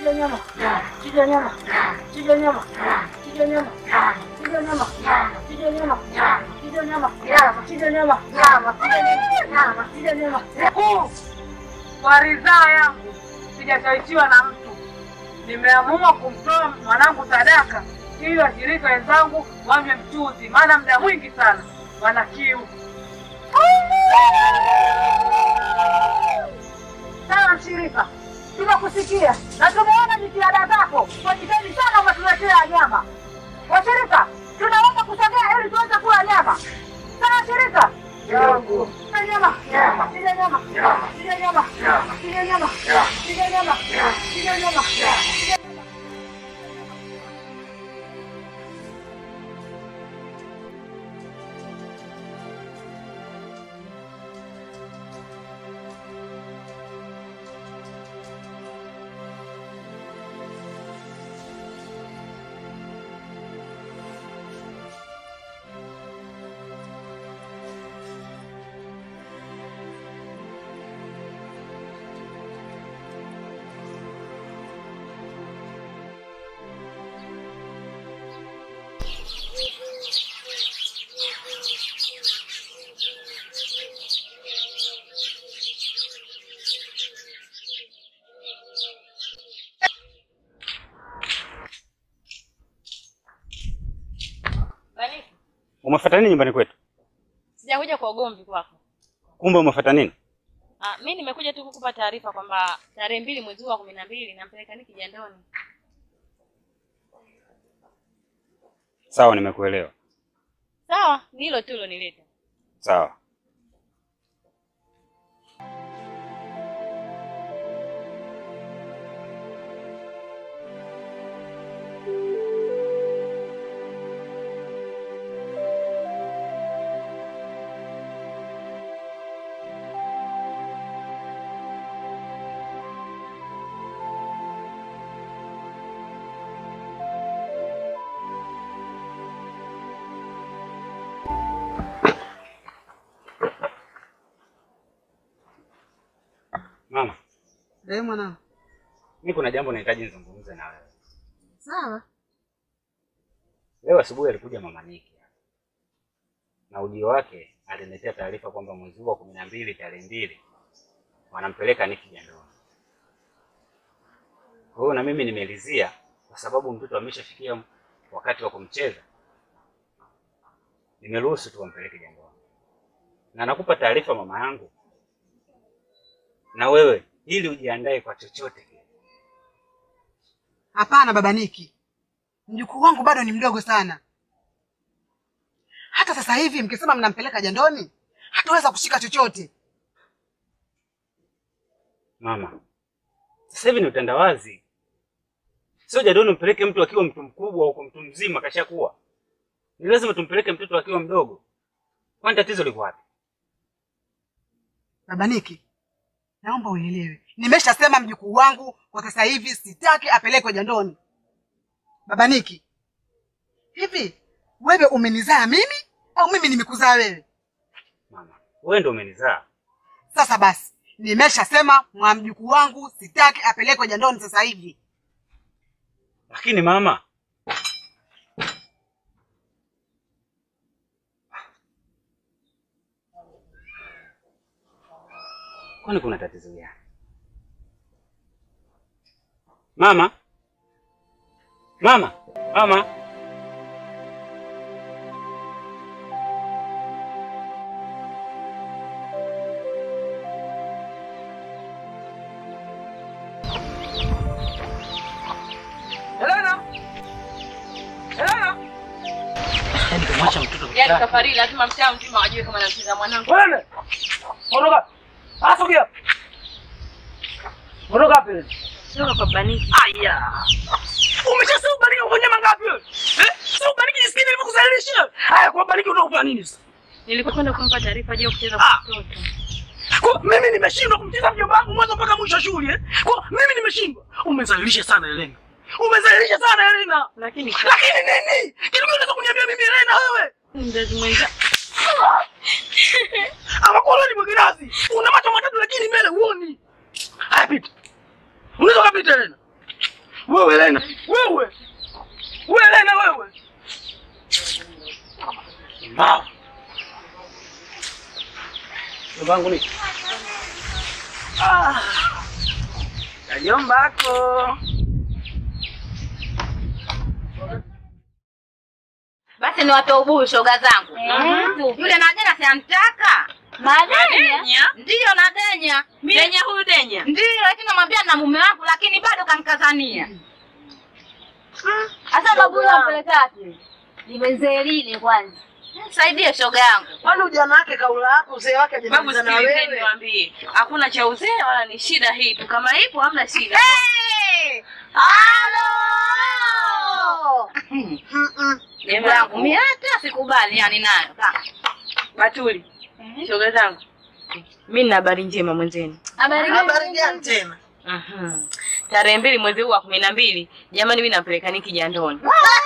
Chinja nyama. Chinja nyama. Chinja nyama. Chinja nyama. Chinja nyama. Chinja nyama. Chinja nyama. Chinja nyama. Chinja nyama. Mkuu, kwa ridhaa yangu sijashawishiwa na mtu, nimeamua kumtoa mwanangu sadaka ili washirika wenzangu wanywe mchuzi, maana muda mwingi sana wana kiu. Sawa mshirika, tunakusikia na tumeona jitihada zako. Wajitahidi sana umetuletea nyama. Washirika, tunaweza kusogea ili tuweze kula nyama. Sawa shirika? Chinja nyama. Chinja nyama. Chinja nyama. Chinja nyama. Chinja nyama. Chinja nyama. Bariki, Umefuata nini nyumbani kwetu? sijakuja kwa ugomvi kwako. Kumbe umefuata nini? Ah, mi nimekuja tu kukupa taarifa kwamba tarehe mbili mwezi huu wa kumi na mbili nampeleka Niki jandoni. Sawa, nimekuelewa. Sawa, ni hilo tu lonileta. Sawa. Mama, Eh, mwanangu. mimi kuna jambo nahitaji nizungumze na wewe. Sawa. Leo asubuhi alikuja mama Niki na ujio wake aliniletea taarifa kwamba mwezi huu wa kumi na mbili tarehe mbili wanampeleka Niki jandoni. Kwa hiyo na mimi nimelizia kwa sababu mtoto ameshafikia wakati wa kumcheza, nimeruhusu tu wampeleke jandoni, na nakupa taarifa mama yangu, na wewe ili ujiandae kwa chochote kile. Hapana baba Niki, mjukuu wangu bado ni mdogo sana. Hata sasa hivi mkisema mnampeleka jandoni, hataweza kushika chochote. Mama, sasa hivi ni utandawazi, sio jadoni umpeleke mtu akiwa mtu mkubwa huko, mtu mzima kashakuwa. Ni lazima tumpeleke mtoto akiwa mdogo. Kwani tatizo liko wapi? Baba Niki, naomba unielewe, nimeshasema mjukuu wangu kwa sasa hivi sitaki apelekwe jandoni. Baba Niki, hivi wewe umenizaa mimi au mimi nimekuzaa wewe? Mama, wewe ndio umenizaa. Sasa basi, nimeshasema mwa mjukuu wangu sitaki apelekwe jandoni sasa hivi. Lakini mama, kwani kuna tatizo gani? Mama, mama, mama. Helena, Helena, Yaani kumwacha mtoto Yaani safari lazima mtaa mzima wajue kama namcheza mwanangu. wewe ondoka, asogea, ondoka hapa. Toka kwa Baniki. Aya, umeshasema bariki ufanye mangapi wewe? Eh, sio bariki jisikini nilivyokuzalisha. Haya, kwa bariki unakufanya nini sasa? Nilikuwa kwenda kumpa taarifa juu ya kucheza Ah. kwa mtoto. Kwa mimi nimeshindwa kumcheza mjomba wangu mwanzo mpaka mwisho wa shule eh? Kwa mimi nimeshindwa. Umezalilisha sana Helena. Umezalilisha sana Helena. Lakini Lakini nini? Kitu gani unaweza kuniambia mimi Helena wewe? mzazi mwenza Ama kwa ni mwingirazi. Una macho matatu lakini mbele huoni. Haya pita. Unaweza kupita Helena. Wewe Lena. Wewe. Wewe Lena wewe. Mbao. Mbangu ni. Ah. Kajombako. Basi ni watoe ubuyu shoga zangu. Yule Nadenya si antaka? Nadenya? Ndiyo Nadenya. Denya huyu Denya. Ndiyo, lakini namwambia na mume wangu lakini bado kanikazania. Hasa babu ampelekaje? Limezee lile kwanza. Saidie shoga yangu. Kwani ujana wake kaula hapo uzee wake Babu hajamaliza na sikilizeni wewe? niwaambie. Hakuna cha uzee wala ni shida hii tu. Kama ipo hamna shida. Hey! Halo! Jambo yangu mimi hata sikubali yani nayo. Ka- Batuli. Shoga zangu. Mimi nina habari njema mwenzenu. Habari Habari gani tena? Mhm. Tarehe mbili mwezi huu wa kumi na mbili, jamani, mimi nampeleka Niki jandoni.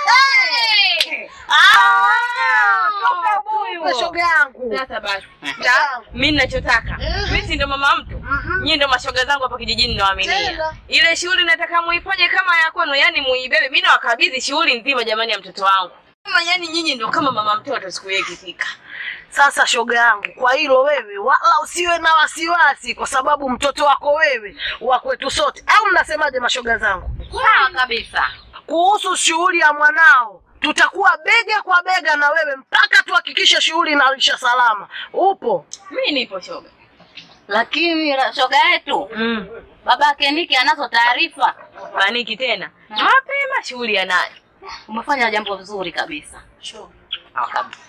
Wewe shoga yangu. Sasa basi, Ta- mimi ninachotaka mimi si ndo mama mtu, nyinyi ndo mashoga zangu hapa kijijini nawaaminia. Tena. Ile shughuli nataka muifanye kama ya kwenu, yani muibebe. Mimi nawakabidhi shughuli nzima jamani, ya mtoto wangu. Kama yani nyinyi ndo kama mama mtoto siku hiyo ikifika. Sasa shoga yangu, kwa hilo wewe wala usiwe na wasiwasi, kwa sababu mtoto wako wewe wa kwetu sote, au mnasemaje mashoga zangu? Sawa kabisa. Kuhusu shughuli ya mwanao, tutakuwa bega kwa bega na wewe mpaka tuhakikishe shughuli inaisha salama. Upo? Mimi nipo shoga. Lakini la- shoga yetu Mm. babake Niki anazo taarifa. Maniki tena. Mapema shughuli anayo. Umefanya jambo zuri kabisa. Kabisa.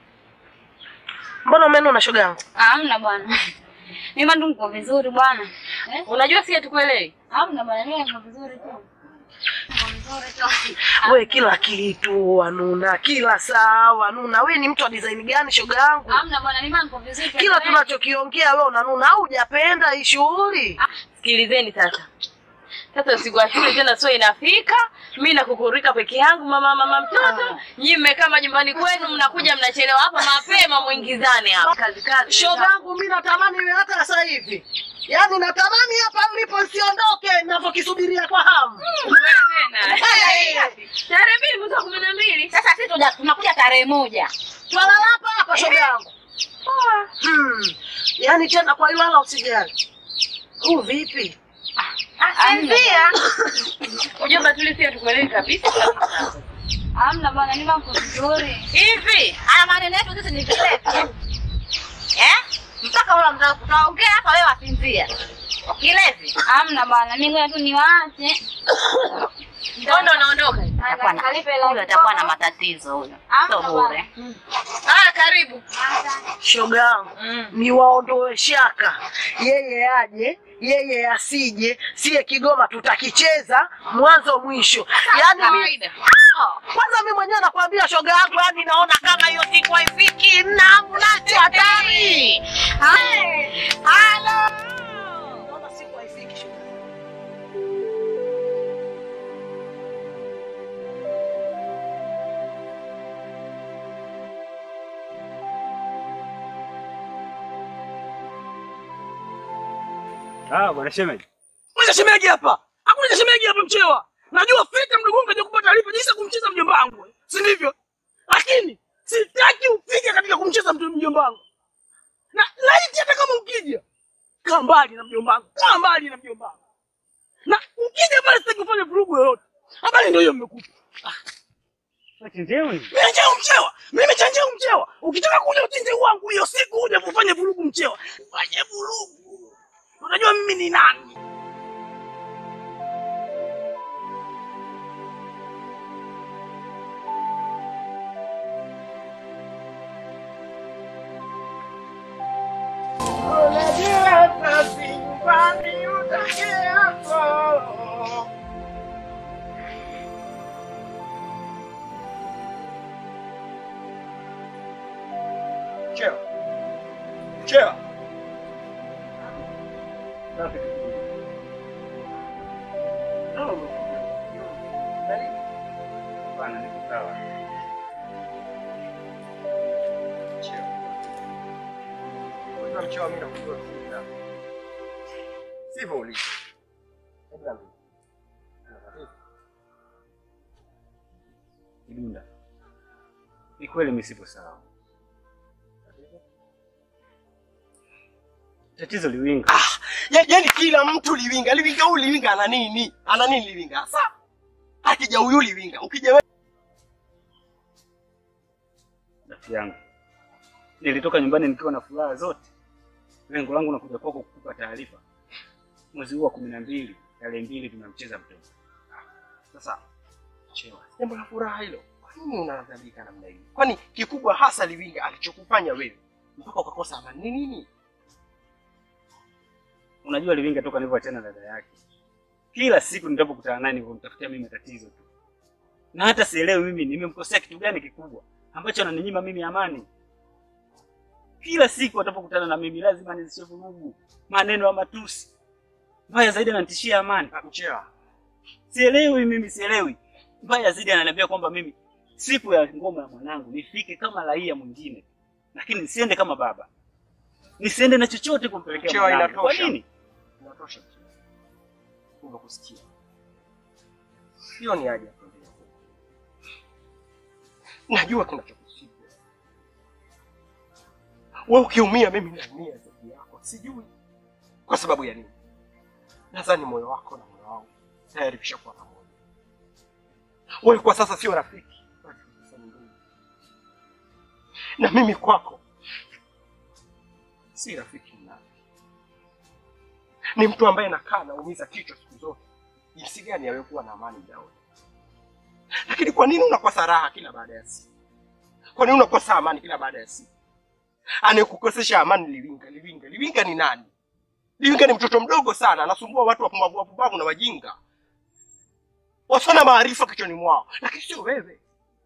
Mbona umenuna shoga yangu? Hamna bwana. Mimi ndo niko vizuri bwana. Eh? Unajua si hatukuelewi. Hamna bwana, mimi niko vizuri tu. Niko vizuri tu. We kila kitu wanuna, kila saa wanuna. We ni mtu wa design gani shoga yangu? Hamna bwana, mimi niko vizuri. Kila tunachokiongea we unanuna, au hujapenda hii shughuli? Sikilizeni sasa. Sasa siku ya shule tena sio inafika, mimi nakukurika peke yangu mama mama mtoto. Nyinyi mmekaa majumbani kwenu mnakuja mnachelewa hapa mapema muingizane hapa. Kazi kazi. Shoga yangu mi natamani iwe hata sasa hivi, yaani natamani hapa mlipo nsiondoke, navyokisubiria kwa hamu. Wewe tena. Hey! Tarehe mbili mwezi wa kumi na mbili. Sasa sisi tuja- tunakuja tarehe moja. Twalala hapa hapa shoga yangu. Hmm. Yaani tena kwa hilo wala usijali. Huu vipi? Anzia. Ujomba tulisia tukuelewi kabisa. Hamna bwana, mimi niko vizuri. Hivi haya maneno yetu sisi ni kilevi. Eh? Mpaka ule mtaka tunaongea hapa wewe asinzia. Kilevi. Hamna bwana, mimi ngoja tu niwaache. Ndio naondoka. Atakuwa na huyo atakuwa na matatizo huyo. Sio bure. Ah, karibu. Shoga yangu. Ni waondoe shaka. Yeye aje, yeye asije, siye Kigoma tutakicheza mwanzo mwisho. Yaani mi, Kawaida. kwanza mimi mwenyewe nakwambia shoga yangu, yaani naona kama hiyo siku haifiki na mnacho hatari. Halo. Naona siku haifiki shoga. Ah, bwana shemeji. Kuna shemeji hapa. Hakuna shemeji hapa mchewa. Najua fika mdogo wangu kaja kupata taarifa jinsi ya kumcheza mjomba wangu. Si ndivyo? Lakini sitaki ufike katika kumcheza mtu mjomba wangu. Na laiti hata kama ukija, kaa mbali na mjomba wangu. Kaa mbali na mjomba wangu. Na ukija pale sitaki kufanya vurugu yoyote. Habari ndio hiyo mmekupa. Wachenjewe. Mimi chanjeu mchewa. Mimi chanjeu mchewa. Ukitaka kuja uchinje wangu hiyo siku uje kufanya vurugu mchewa. Fanye vurugu. Unajua mimi ni nani? Chewa. Chewa. Bwana niko sawa. Chewa. Wewe mchewa mimi nakujua vizuri sana. Sivyo ulivyo. Hebu niambie. Una tatizo? Kidunda, ni kweli mimi sipo sawa. Tatizo Liwinga. Ya- Yaani kila mtu liwinga, liwinga huyu liwinga ana nini? Ana nini liwinga? Sasa akija huyu liwinga, ukija wewe Rafiki yangu, nilitoka nyumbani nikiwa na furaha zote. Lengo langu nakuja kwako kukupa taarifa. Mwezi huu wa kumi na mbili tarehe mbili tunamcheza mtoto. sasa chewa. Jambo la furaha hilo. Kwa nini unadhalika namna hiyo? Kwani kikubwa hasa liwinga alichokufanya wewe mpaka ukakosa amani ni nini? Unajua Liwinga toka nilivyoachana na dada yake, kila siku nitapokutana naye nilivyomtafutia mimi matatizo tu, na hata sielewi mimi nimemkosea kitu gani kikubwa ambacho ananinyima mimi amani. Kila siku atapokutana na mimi lazima nizishe vurugu, maneno ya matusi, mbaya zaidi ananitishia amani. Mchewa, Sielewi mimi, sielewi. Mbaya zaidi ananiambia kwamba mimi siku ya ngoma ya mwanangu nifike kama raia mwingine, lakini nisiende kama baba, nisiende na chochote kumpelekea Chewa, mwanangu. Kwa inatosha. nini? inatosha mchewa. Nimekusikia. Sio ni haja ya kuendelea. Najua kinachokusibu. Wewe ukiumia mimi naumia zaidi yako. Sijui kwa sababu ya nini. Nadhani moyo wako na moyo wangu tayari vishakuwa pamoja. Wewe kwa sasa sio rafiki, bali kwa sasa ni ndugu. Na mimi kwako si rafiki mnafiki. Ni mtu ambaye nakaa naumiza kichwa siku zote, jinsi gani yawe kuwa na amani muda wote. Lakini kwa nini unakosa raha kila baada ya siku? Kwa nini unakosa amani kila baada ya siku? Anayekukosesha amani Liwinga. Liwinga, Liwinga ni nani? Liwinga ni mtoto mdogo sana, anasumbua watu wapumbavu wapumbavu na wajinga wasana maarifa kichwani mwao, lakini sio wewe.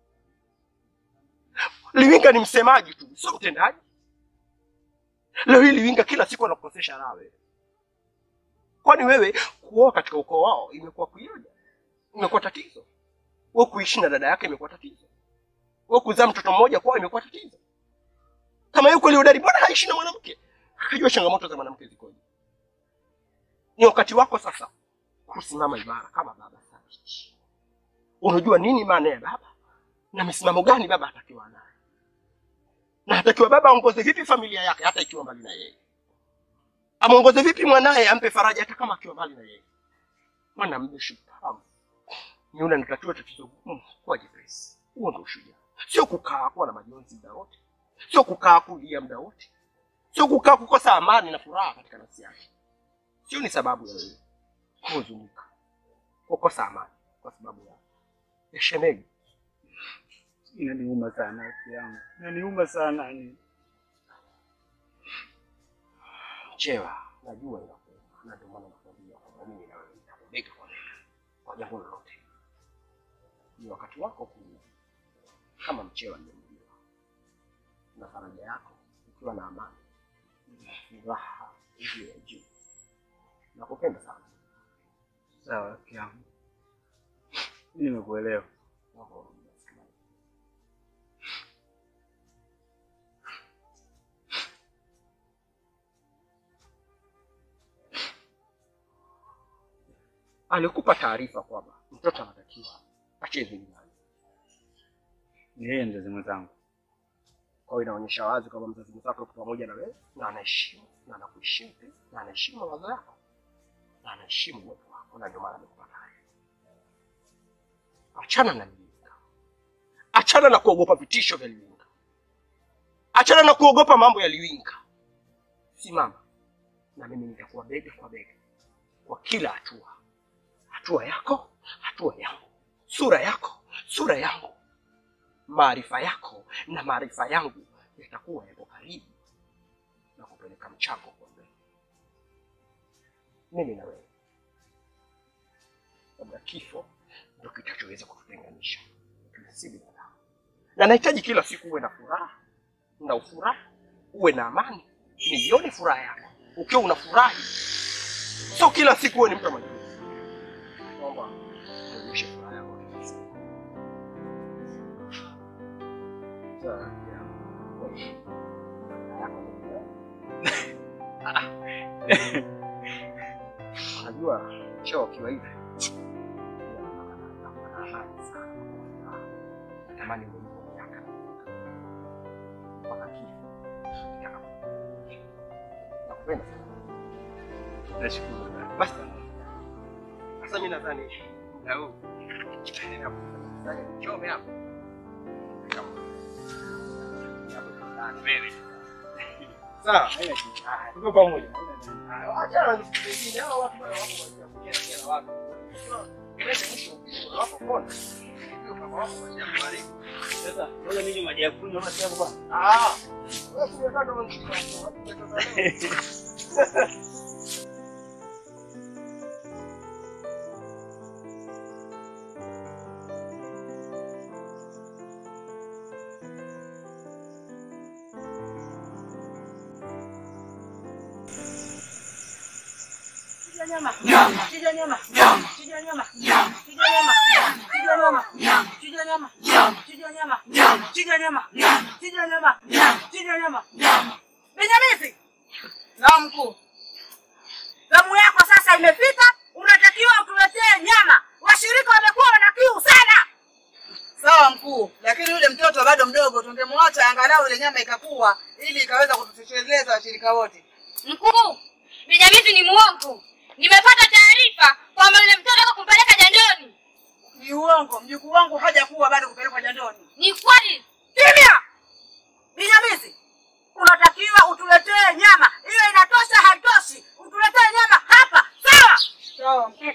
Liwinga ni msemaji tu, sio mtendaji. Leo hii Liwinga kila siku anakukosesha raha wewe. Kwani wewe kuoa katika ukoo wao imekuwa kuioja, imekuwa tatizo. Wewe kuishi na dada yake imekuwa tatizo. Wewe kuzaa mtoto mmoja kwao imekuwa tatizo. Kama yuko ile udari, mbona haishi na mwanamke? Akajua changamoto za mwanamke zikoje. Ni wakati wako sasa kusimama imara kama baba thabiti. Unajua nini maana ya baba na misimamo gani baba atakiwa nayo, na atakiwa baba aongoze vipi familia yake hata ikiwa mbali na yeye, amwongoze vipi mwanaye, ampe faraja hata kama akiwa mbali na yeye. Mwanamume shupavu ni yule anatatua tatizo gumu kwa jepesi. Huo ndio ushujaa, sio kukaa kuwa na majonzi muda wote, sio kukaa kulia muda wote, sio kukaa kukosa amani na furaha katika nafsi yake. Sio ni sababu ya wewe kuhuzunika, kukosa amani kwa sababu ya ya shemeji. Inaniuma sana rafiki yangu, inaniuma sana ni Chewa, najua inakuuma, na ndio maana nakwambia kwamba mimi na wewe nitakubega kwa bega kwa jambo lolote. Ni wakati wako ku kama mchewa nimemjua, na faraja yako ukiwa na amani, furaha iliyo ya juu. Nakupenda sana. sawa rafiki yangu, mimi nimekuelewa. Naomba urudi basi. Alikupa taarifa kwamba mtoto anatakiwa acheze nyumbani. Ni yeye mzazi mwenzangu. Kwa hiyo inaonyesha wazi kwamba mzazi mwenzako yuko pamoja na wewe na anaheshimu na anakuheshimu pia na anaheshimu mawazo yako na anaheshimu uwepo wako, na ndio maana amekupa taarifa. Achana na Liwinga, achana na kuogopa vitisho vya Liwinga, achana na kuogopa mambo ya Liwinga. Simama na mimi nitakuwa bega kwa bega kwa kila hatua, hatua yako, hatua yangu, sura yako, sura yangu maarifa yako na maarifa yangu yatakuwa yapo karibu na kupeleka mchango kwa mbele. Mimi na wewe, labda kifo ndio kitachoweza kututenganisha, lakini si binadamu. Na nahitaji kila siku uwe na furaha na ufurahi, uwe na amani, nione furaha yako ukiwa unafurahi, sio kila siku uwe ni mtu wa majonzi. Naomba uonyeshe furaha yako kila siku. Sawa rafiki yangu. Unajua choo kiwa hivi natamani uwe hivyo miaka mpaka kifo kitakapokuja. Nakupenda sana. Nashukuru sana. Basi sasa mimi nadhani na huu endelea kufanya chome hapo. Sawa, haina shida. Tuko pamoja. Acha na vitu vingine hao watu bwana wako kwa kujenga kila watu. Kelele mwisho wako kona. Ndio kama wako kwa jambo bali. Sasa ngoja ninywe maji ya kunywa basi hapo bwana. Ah. Wewe kumekata wengine watu. Chinja nyama. Nyama. Chinja nyama. Nyama. Chinja nyama. Nyama. Chinja nyama. Chinja nyama. Nyama. Chinja nyama. Nyama. Chinja nyama. Nyama. Chinja nyama. Nyama. Chinja nyama. Nyama. Chinja nyama. Nyama. Benyamisi, Naam mkuu. zamu yako sasa imefika, unatakiwa utuletee nyama. Washirika wamekuwa wana kiu sana. Sawa mkuu, lakini yule mtoto bado mdogo, tungemwacha angalau ile nyama ikakua ili ikaweza kututosheleza washirika wote. Mkuu, Benyamisi ni muongo. Nimepata taarifa kwamba yule mtoto ataka kumpeleka jandoni. Ni uongo, mjukuu wangu hajakuwa bado kupelekwa jandoni. Ni kweli. Kimya! Benyamisi, unatakiwa utuletee nyama. Hiyo inatosha, haitoshi. Utuletee nyama hapa, sawa? Sawa mkuu.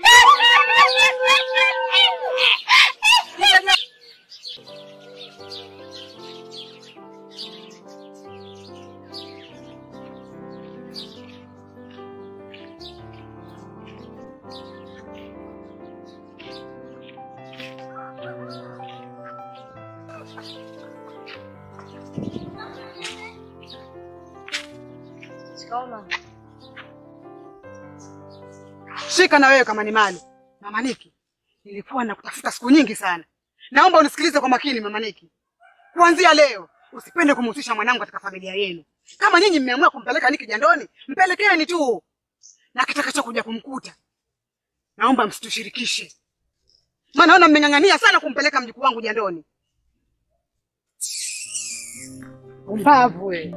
Shika na wewe kama ni mali. Mama Niki, nilikuwa nakutafuta siku nyingi sana. Naomba unisikilize kwa makini Mama Niki. Kuanzia leo usipende kumhusisha mwanangu katika familia yenu. Kama nyinyi mmeamua kumpeleka Niki jandoni, mpelekeni tu. Na kitakacho kuja kumkuta. Naomba msitushirikishe. Maana naona mmeng'ang'ania sana kumpeleka mjukuu wangu jandoni. Umbavu wewe.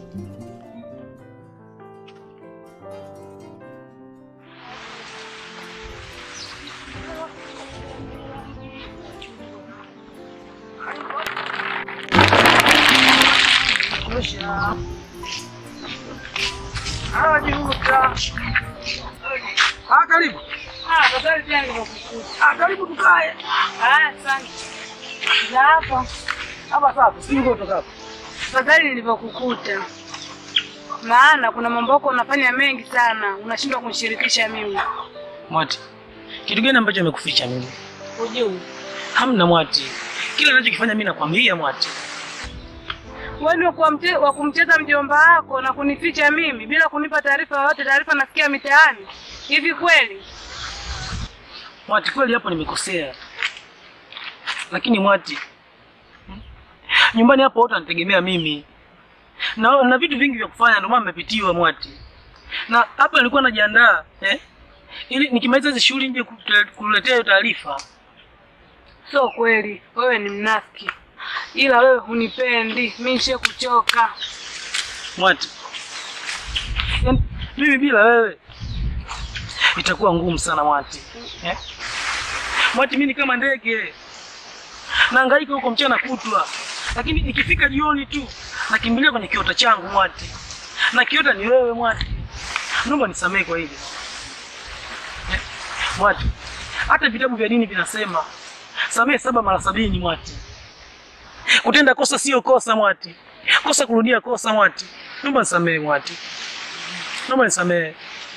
Ah, karibu. Ah, tafadhali pia nilivyokukuta. Ah, karibu tukae. Ah, asante. Za hapa. Hapa safi. Sijui uko kutoka hapa. Tafadhali nilivyokukuta. Maana kuna mambo yako unafanya mengi sana, unashindwa kunishirikisha mimi. Mwati. Kitu gani ambacho amekuficha mimi? Hujui. Hamna Mwati. Kila ninachokifanya mimi nakwambia Mwati. Wewe ni wa kuwamte- wa kumcheza mjomba wako na kunificha mimi bila kunipa taarifa yoyote, taarifa nasikia mitaani. Hivi kweli? Mwati, kweli hapo nimekosea, lakini Mwati, hmm? nyumbani hapo wote wanitegemea mimi na, na vitu vingi vya kufanya, ndio maana nimepitiwa Mwati, na hapa nilikuwa najiandaa eh? ili nikimaliza hizi shughuli nje kute- kuletea hiyo taarifa. Sio kweli, wewe ni mnafiki, ila wewe hunipendi. Mimi nishe kuchoka. Mwati, yaani mimi bila wewe itakuwa ngumu sana Mwati eh? Mwati, mimi ni kama ndege naangaika huko mchana kutwa, lakini ikifika jioni tu nakimbilia kwenye kiota changu Mwati, na kiota ni wewe Mwati. Naomba nisamehe kwa hili eh? Mwati, hata vitabu vya dini vinasema samehe saba mara sabini Mwati. Kutenda kosa sio kosa Mwati, kosa kurudia kosa Mwati. Naomba nisamehe Mwati, naomba nisamehe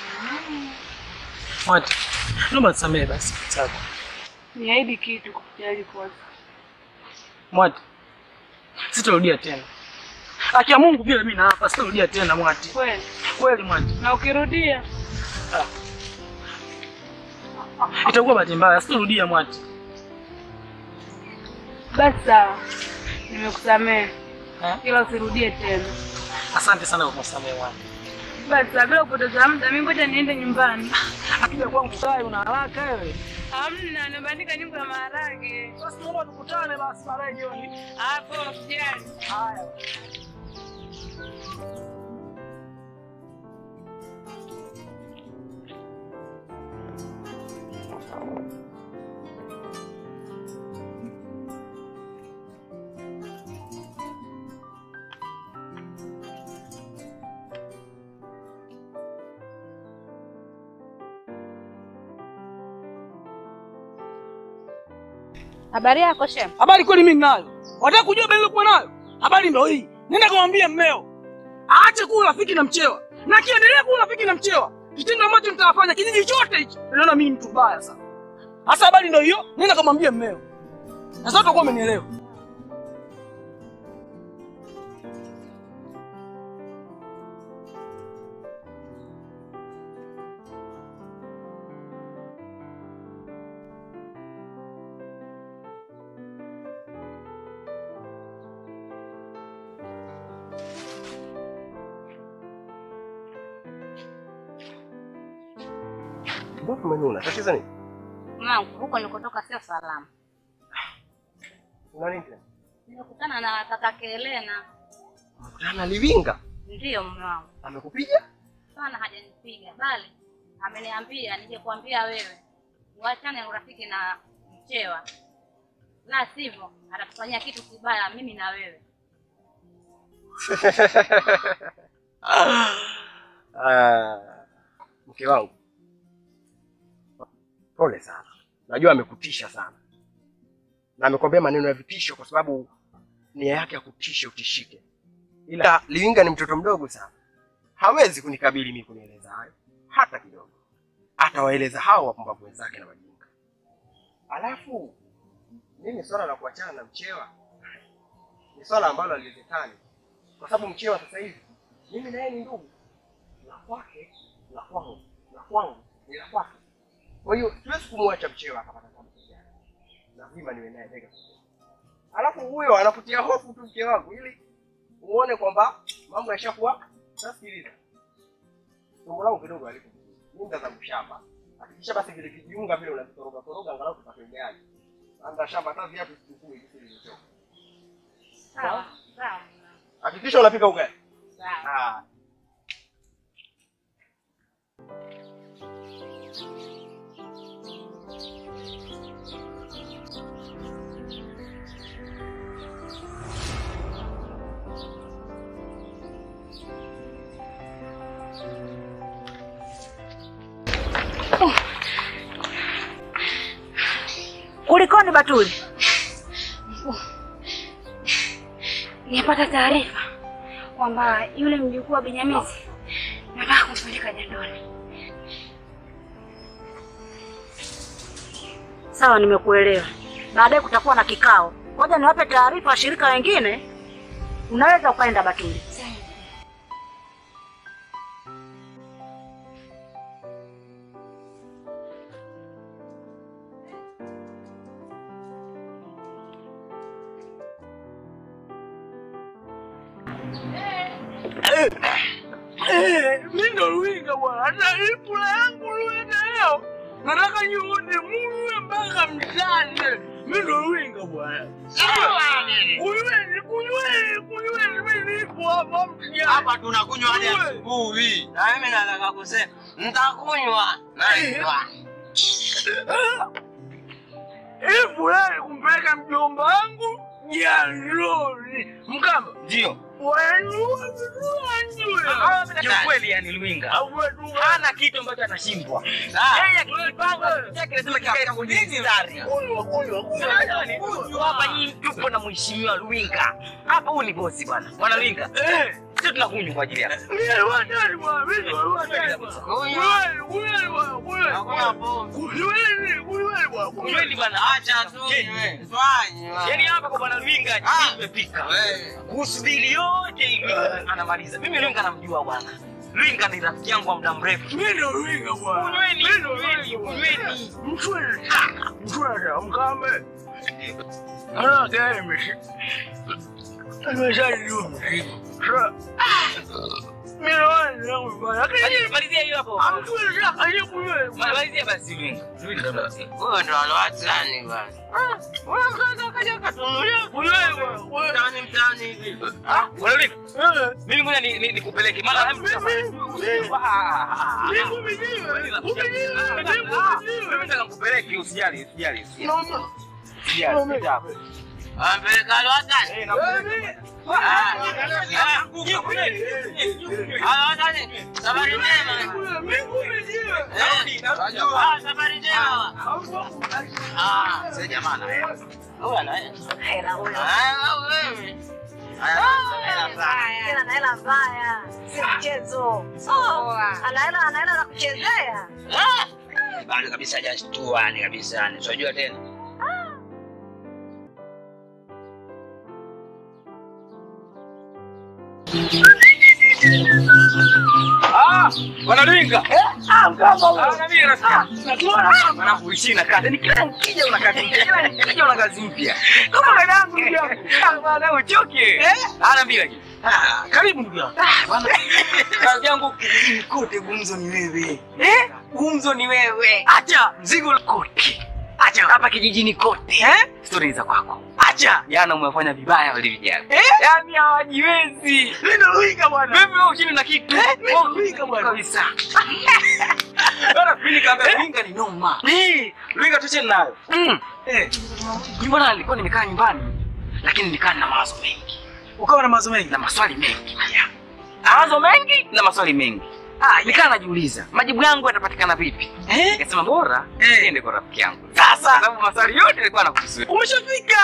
Mwati, naomba nisamehe basi sawa. Niahidi kitu kukujali kwanza. Mwati, sitarudia tena. Haki ya Mungu vile mimi naapa sitarudia tena Mwati. Kweli? Kweli Mwati. Na ukirudia Itakuwa bahati mbaya, sitarudia Mwati. basi sawa, nimekusamehe, Eh? ila usirudie tena. Asante sana kwa kunisamehe Mwati. Basi sawa, bila kupoteza muda, mimi ngoja niende nyumbani. Akija kwangu sai una haraka wewe. Hamna, nimebandika nyumba ya maharage. Basi tuomba tukutane basi baadaye jioni. Hapo usijali. Haya. Habari yako shem? Habari kweli mimi ninayo. Wataka kujua habari nilikuwa nayo? Habari ndio hii. Nenda kumwambia mmeo. Aache kuwa rafiki na mchewa. Na kiendelea kuwa rafiki na mchewa. Kitendo ambacho nitawafanya kijiji chote hichi. Naona mimi mtu mbaya sana. Hasa habari ndio hiyo. Nenda kumwambia mmeo. Na sasa utakuwa umenielewa. Mbona umenuna? Tatizo nini? Mwanangu, huko nilikotoka sio salama. Una nini tena? Nimekutana na kaka Kelena. Unakutana na Livinga? Ndiyo mume wangu. Amekupiga? Sana hajanipiga bali ameniambia nije kuambia wewe uachane urafiki na mchewa, la sivyo atakufanyia kitu kibaya mimi na wewe. Ah, mke wangu, pole sana. Najua amekutisha sana na amekwambia maneno ya vitisho, kwa sababu nia yake ya kutisha utishike, ila Livinga ni mtoto mdogo sana, hawezi kunikabili mimi kunieleza hayo hata kidogo. Atawaeleza hao wapumbavu wenzake na wajinga. Alafu mimi swala la kuachana na mchewa ni swala ambalo haliwezekani, kwa sababu mchewa sasa hivi mimi na yeye ni ndugu la kwake la kwangu la kwangu ni la kwake. Kwa hiyo siwezi kumwacha mchewa akapata kama kijana, lazima niwe naye bega kwa bega. Alafu huyo anakutia hofu tu mke wangu, ili uone kwamba mambo yashakuwa. Sasa sikiliza, tumbo langu kidogo alipo mimi za shamba, hakikisha basi vile vijiunga vile unavitoroga toroga, angalau tupate ugali. Anda shamba hata viatu sichukui hivi vilivyochoka. Sawa sawa Hakikisha unapika ugali. sawa. Ah. Kulikoni Batuli? Nimepata taarifa kwamba yule mjukuu wa Binyamisi nataka kumpeleka jandoni. Sawa, nimekuelewa. Baadaye kutakuwa na kikao. Ngoja niwape taarifa washirika wengine. Unaweza ukaenda Batuli. Mimi ndo Luinga bwana, hata ipula yangu Luinga leo nataka nione muwe mpaka msane. Mimi ndo Luinga bwana. Kunyweni, kunyweni, kunyweni, mimi nipo hapa mtijani. Hapa tunakunywa hadi asubuhi. Na mimi nataka kusema nitakunywa naitwa. Hii fulani kumpeleka mjomba wangu jandoni. Mkamba Ndio. wanua vizuri Kiukweli yani Luinga hana kitu ambacho atashindwa. Yeye akijipanga chake lazima kikae kwenye mstari. Hapa nyinyi tupo na mheshimiwa Luinga. Hapa huyu ni bosi bwana. Bwana Luinga. Sisi tunakunywa kwa ajili yako. Kunyweni bwana, acha tu. Yaani hapa kwa bwana Luinga nimepika. Kuhusu bili yote hivi anamaliza. Mimi Luinga namjua bwana. Luinga ni rafiki yangu wa muda mrefu. Mimi ndo Luinga bwana. Kunyweni, Mimi ndo kunyweni, Luinga bwana. kunyweni. Mchwele. Mchwele, mkambe. Ana gari mishi. Nimeshajua mzigo. Sa- Mimi naona yangu mbaya. Lakini Malizia hiyo hapo. amkule shaka aliyekuwe. Malizia basi Lwinga. Lwinga ndo. Wewe ndo alowatani bwana. Wewe mkaza kaja katunulia wewe. Wewe Mtaani mtaani hivi. Ah, bwana Lwinga. Mimi ngoja ni- ni- nikupeleke. Maana hebu Mungu mwenyewe. Mimi nataka nikupeleke usijali, usijali. usijali. Naomba. Usijali, usijali. Ampeleka alowatani. Eh, nakupeleka. Alowatani. Safari njema. Mungu mwenyewe. Ah, safari njema. Ah, Sasa jamaa anaenda. huyu anaenda. Hela huyo. Ah, wewe. Tena na hela mbaya, si mchezo. Oh, ana hela ana hela za kuchezea. Bado kabisa hajashtua ni kabisa ni. Unajua tena. Ah, bwana Lwinga. Ah, mkamba huyo. Ah, na mimi nasikia. Natuona Mwanangu ishi na kazi. Ni kila nikija una kazi mpya. Kila nikija una kazi mpya. kama dadangu ndugu yangu. Ah, Bwana uchoke. Ah, na bila Ah, karibu ndugu yangu. Ah, bwana. Kazi yangu kijijini kote gumzo ni wewe. Eh? Gumzo ni wewe. Acha. Mzigo kote. Acha. Hapa kijijini kote. Eh? Stori za kwako. Acha. Jana umefanya vibaya wale vijana. Eh? Yaani hawajiwezi. Mimi ndo Luiga bwana. Wewe wewe ushindi na kitu. Eh, mimi ndo Luiga bwana. Kabisa. Bwana mimi nikaambia Lwinga ni noma. Eh. Lwinga tuche nayo. Mm. Eh. Mimi bwana nilikuwa nimekaa nyumbani lakini nikaa na mawazo mengi Ukawa na mawazo mengi. na maswali mengi. Haya. Mawazo mengi na maswali mengi. Ah, nikaa najiuliza majibu yangu yatapatikana vipi? Eh? Nikasema bora Eh. niende kwa rafiki yangu. Sasa. Kwa sababu maswali yote yalikuwa nakuhusu. Umeshafika.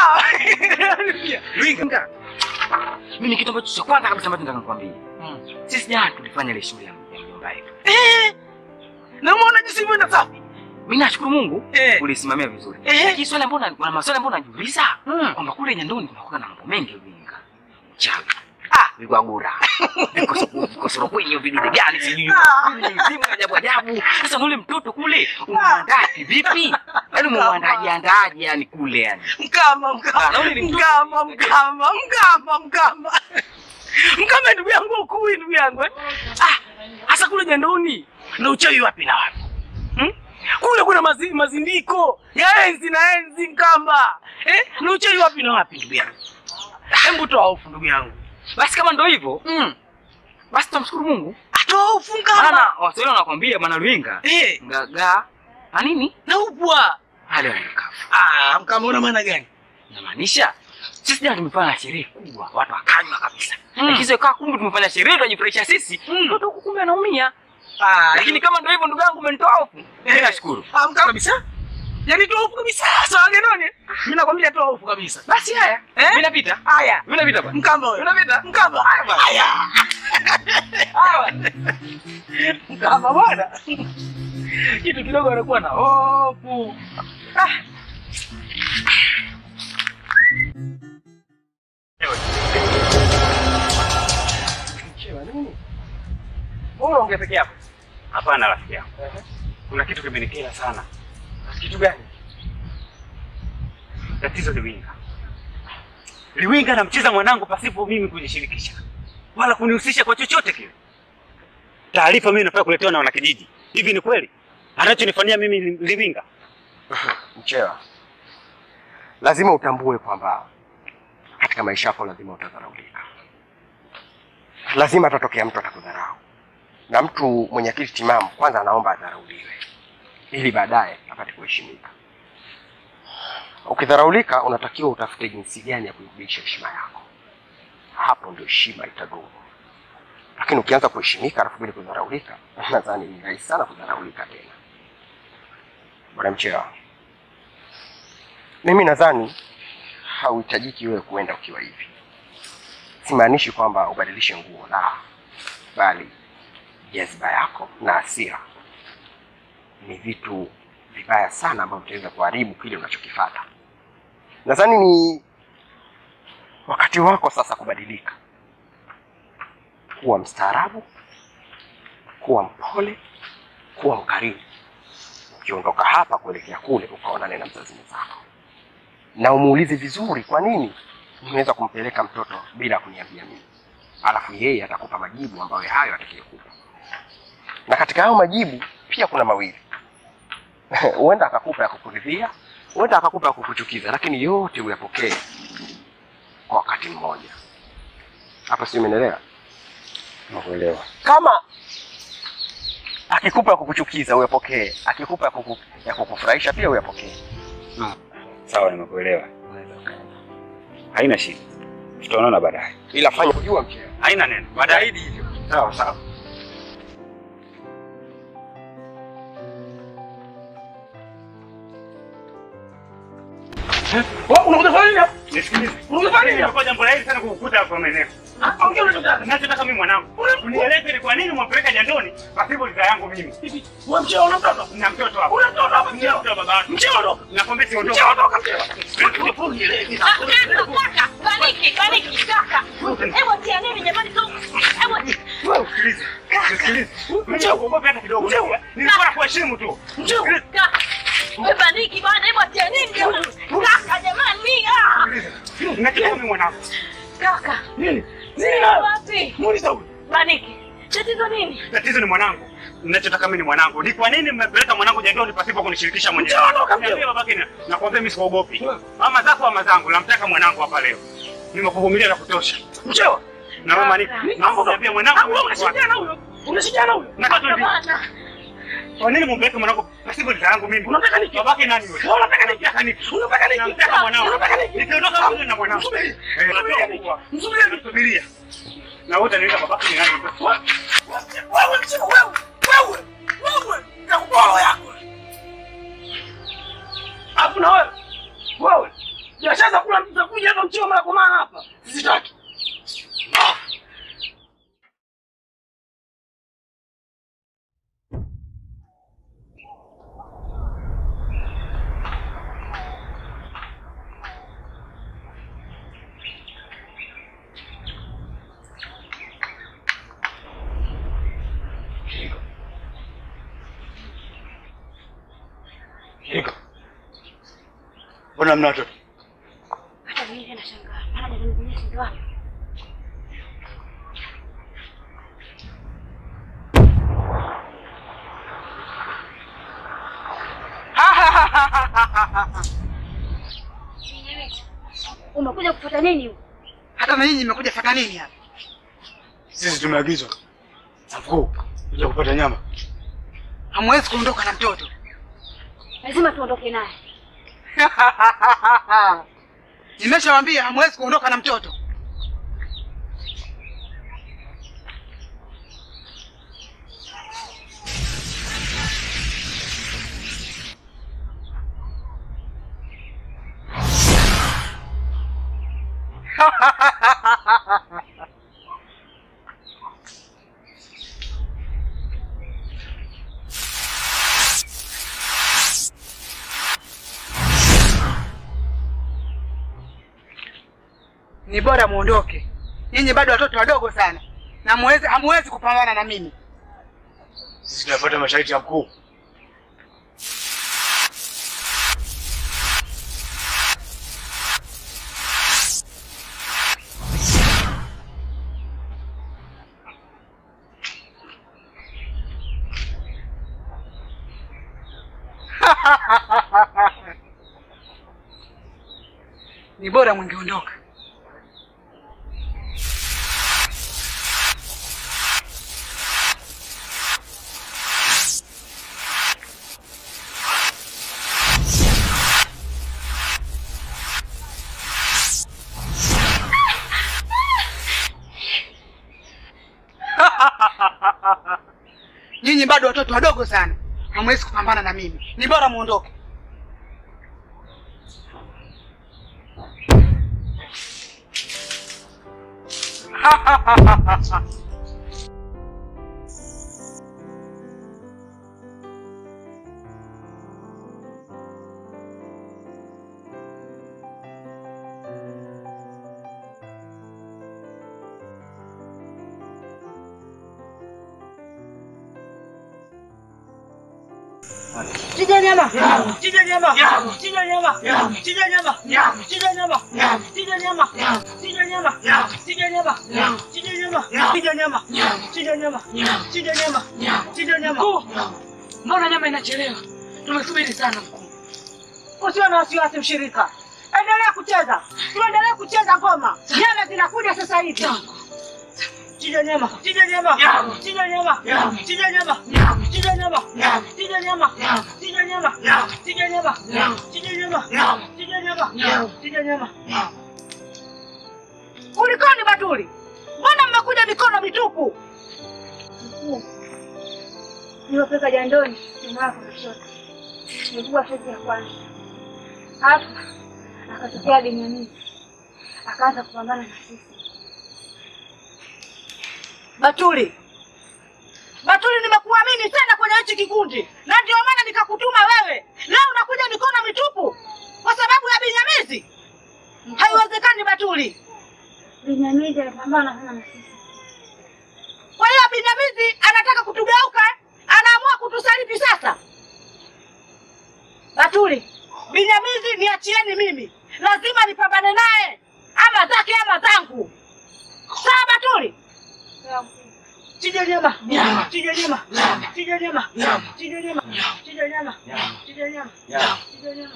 Lwinga. Mimi kitu ambacho cha kwanza kabisa ambacho nataka nikwambie. Mm. Sisi jana tulifanya ile shughuli ya ya mjomba wetu. Eh. Na umeona jinsi imeenda safi. Mimi nashukuru Mungu Eh. ulisimamia vizuri. Eh. Lakini swali ambalo kuna maswali ambayo najiuliza Mm. kwamba kule Nyandoni kunakuwa na mambo mengi Lwinga. Chawi. Ah, vigwagura. Vikosoro kwenye vidude gani sijui. Mizimu ya ajabu ajabu. Sasa na ule mtoto kule umwandaa vipi? Yaani umwandaje andaje yani kule yani. Mkama, Ah, mkama. na ule ni mtoto. Mkama, mkama, mkama, mkama. Mkama ndugu yangu ukui ndugu yangu. eh. Ah, hasa kule Nyandoni na uchawi wapi na wapi? Hmm? Kule kuna mazi, mazindiko ya enzi na enzi mkamba. Eh? Na uchawi wapi na wapi ndugu yangu? Hebu toa hofu ndugu yangu. Basi kama ndo hivyo, Mm. basi tumshukuru Mungu. Atoa hofu mkama. Maana Waswahili wanakwambia bwana Lwinga, Eh, ngaga na nini? na upwa. Hali ya mkavu. Ah, mkama una maana gani? Inamaanisha sisi jana tumefanya sherehe kubwa, watu wakanywa kabisa. Mm. Lakini sio kaa kumbe tumefanya sherehe tunajifurahisha sisi, Mm. mtoto huku kumbe anaumia. Ah, Lakini kama ndio hivyo ndugu yangu umenitoa hofu. Mimi nashukuru. Ah, mkama kabisa. Yaani toa hofu kabisa. Sawa Nyandoni. Mimi nakwambia toa hofu kabisa. Basi haya. Eh? Mimi napita. Haya. Mimi napita bwana. Mkamba wewe. Unapita? Mkamba. Haya bwana. Haya. Haya. Mkamba bwana. Kitu kidogo anakuwa na hofu. Ah. Wewe unaongea peke yako. Hapana rafiki yangu, kuna kitu kimenikera sana. Kitu gani? Tatizo Liwinga. Liwinga anamcheza mwanangu pasipo mimi kujishirikisha wala kunihusisha kwa chochote kile. Taarifa mimi nafaa kuletewa na wanakijiji. Hivi ni kweli anachonifanyia mimi Li- Liwinga? Mchewa, lazima utambue kwamba katika maisha yako lazima utadharaulika. Lazima atatokea mtu atakudharau, na mtu mwenye akili timamu kwanza anaomba adharauliwe ili baadaye apate kuheshimika. Ukidharaulika, unatakiwa utafute jinsi gani ya kuirudisha heshima yako. Hapo ndio heshima itadumu. Lakini ukianza kuheshimika alafu bila kudharaulika, nadhani ni rahisi sana kudharaulika tena. Bwana Mchewa, mimi nadhani hauhitajiki wewe kuenda ukiwa hivi. Simaanishi kwamba ubadilishe nguo, la, bali jazba yako na hasira ni vitu vibaya sana ambavyo vitaweza kuharibu kile unachokifata. Nadhani ni wakati wako sasa kubadilika, kuwa mstaarabu, kuwa mpole, kuwa mkarimu. Ukiondoka hapa kuelekea kule, ukaonane na mzazi mwenzako na umuulize vizuri, kwa nini nimeweza kumpeleka mtoto bila kuniambia mimi. alafu yeye atakupa majibu ambayo hayo atakayokupa. Na katika hayo majibu pia kuna mawili, huenda akakupa ya kukuridhia, huenda akakupa ya kukuchukiza, lakini yote uyapokee kwa wakati mmoja. Hapa si umenielewa? Nakuelewa. Kama akikupa ya kukuchukiza uyapokee, akikupa ya, kuku, ya kukufurahisha pia uyapokee. Sawa, nimekuelewa. Haina shida, tutaonana baadaye. Ila fanya kujua mcheo. Haina neno, baadaye. Zaidi hivyo. Sawa sawa. Wewe unakuja kufanya nini hapa? Nisikilize. Unakuja kufanya nini hapa? Nimekuja jambo la hili sana kukukuta hapa maeneo. Ah, ongea unachotaka. Ninachotaka mimi mwanangu. Unieleze ni kwa nini mwampeleka jandoni pasipo ridhaa yangu mimi. Hivi, wewe mcheo una mtoto? Na mtoto hapa. Una mtoto hapa Ndio mcheo? mtoto baba yako. Mcheo ondoka. Nakwambia siondoke. Mcheo ondoka mcheo. Kaka, baniki, baniki, kaka. Hebu tia nini jamani tu? Hebu Wewe usikilize. Usikilize. Mcheo kuogopa hata kidogo. Nilikuwa nakuheshimu tu. Njoo, kaka. Wewe baniki bwana, hebu tia nini jamani? Kaka jamani, ah. Ninachotaka mimi mwanangu. Kaka, Nini? nini Nini na? wapi? Muuliza huyu. Baniki. Tatizo nini? Tatizo ni mwanangu. Ninachotaka mimi ni mwanangu. Ni kwa nini mmepeleka mwanangu jandoni pasipo kunishirikisha mwenyewe? Mcheo ondoka mcheo. Niambie babake na nakwambia mimi sikuogopi. Mama zako ama zangu, namtaka mwanangu hapa leo. Nimekuvumilia na kutosha. Mcheo. Na mama ni naomba niambie mwanangu. Ah, wewe unashirikiana huyo. Unashirikiana huyo. Na katu hivi. Bwana. Kwa nini mumpeleke mwanangu pasipo ridhaa yangu mimi? Unataka nini? Babake nani wewe? Wewe unataka nini? Unataka nini? Unataka nini? Namtaka mwanangu. Unataka nini? Nikiondoka mimi na mwanangu. Msubiri. Eh, Msubiri. natoka. Msubiri. Nasubiria. Na wote nienda babake ni nani? Wewe mcheo wewe. Wewe. Wewe. Nakupa roho yako. Alafu na wewe. Wewe. Biashara za kula za kuja hapa mcheo mara kwa mara hapa. Sizitaki. Ah. Iko. Mbona mna watoto? Hata mimi tena nashangaa. Maana jamani kunyesha ndio wapi? Umekuja kufuata nini huko? Hata na nyinyi mmekuja fata nini hapa? Sisi tumeagizwa na mkuu kuja kupata nyama. Hamwezi kuondoka na mtoto. Lazima tuondoke naye. Nimeshawaambia hamwezi kuondoka na mtoto. Ni bora muondoke. Nyinyi bado watoto wadogo sana. Na muwezi hamwezi kupambana na mimi. Sisi tunafuata masharti ya mkuu. Ni bora mwengeondoka. Nyinyi bado watoto wadogo sana. Hamwezi kupambana na mimi. Ni bora muondoke. Chinja nyama. Chinja nyama. Chinja nyama. Chinja nyama. Chinja nyama. Chinja nyama. Chinja nyama. Chinja nyama. Chinja nyama. Chinja nyama. Chinja nyama. Chinja nyama. Chinja nyama. Mbona nyama inachelewa? Tumesubiri sana mkuu. Usiwe na wasiwasi mshirika. Endelea kucheza. Tuendelee kucheza ngoma. Nyama zinakuja sasa hivi. Chinja nyama. Chinja nyama. Chinja nyama. Chinja nyama. Chinja nyama. Chinja nyama. Chinja nyama. Chinja nyama. Chinja nyama. Chinja nyama. Chinja nyama. Kulikoni Batuli? Mbona mmekuja mikono mitupu? Niwapeka jandoni mama yako kushoto. Nilikuwa seti ya kwanza. Hapo akatokea Benyamini. Akaanza kupambana na sisi. Batuli. Batuli nimekuamini sana kwenye hichi kikundi. Na ndio maana nikakutuma wewe. Leo unakuja mikono mitupu kwa sababu ya Binyamizi. Haiwezekani Batuli. Benyamini alipambana sana na sisi. Kwa hiyo Binyamizi anataka kutugeuka, anaamua kutusaliti sasa. Batuli, Binyamizi niachieni mimi, lazima nipambane naye, ama zake ama zangu. Sawa Batuli? Chinja nyama, chinja nyama, chinja nyama, chinja nyama, chinja nyama, chinja nyama, chinja nyama.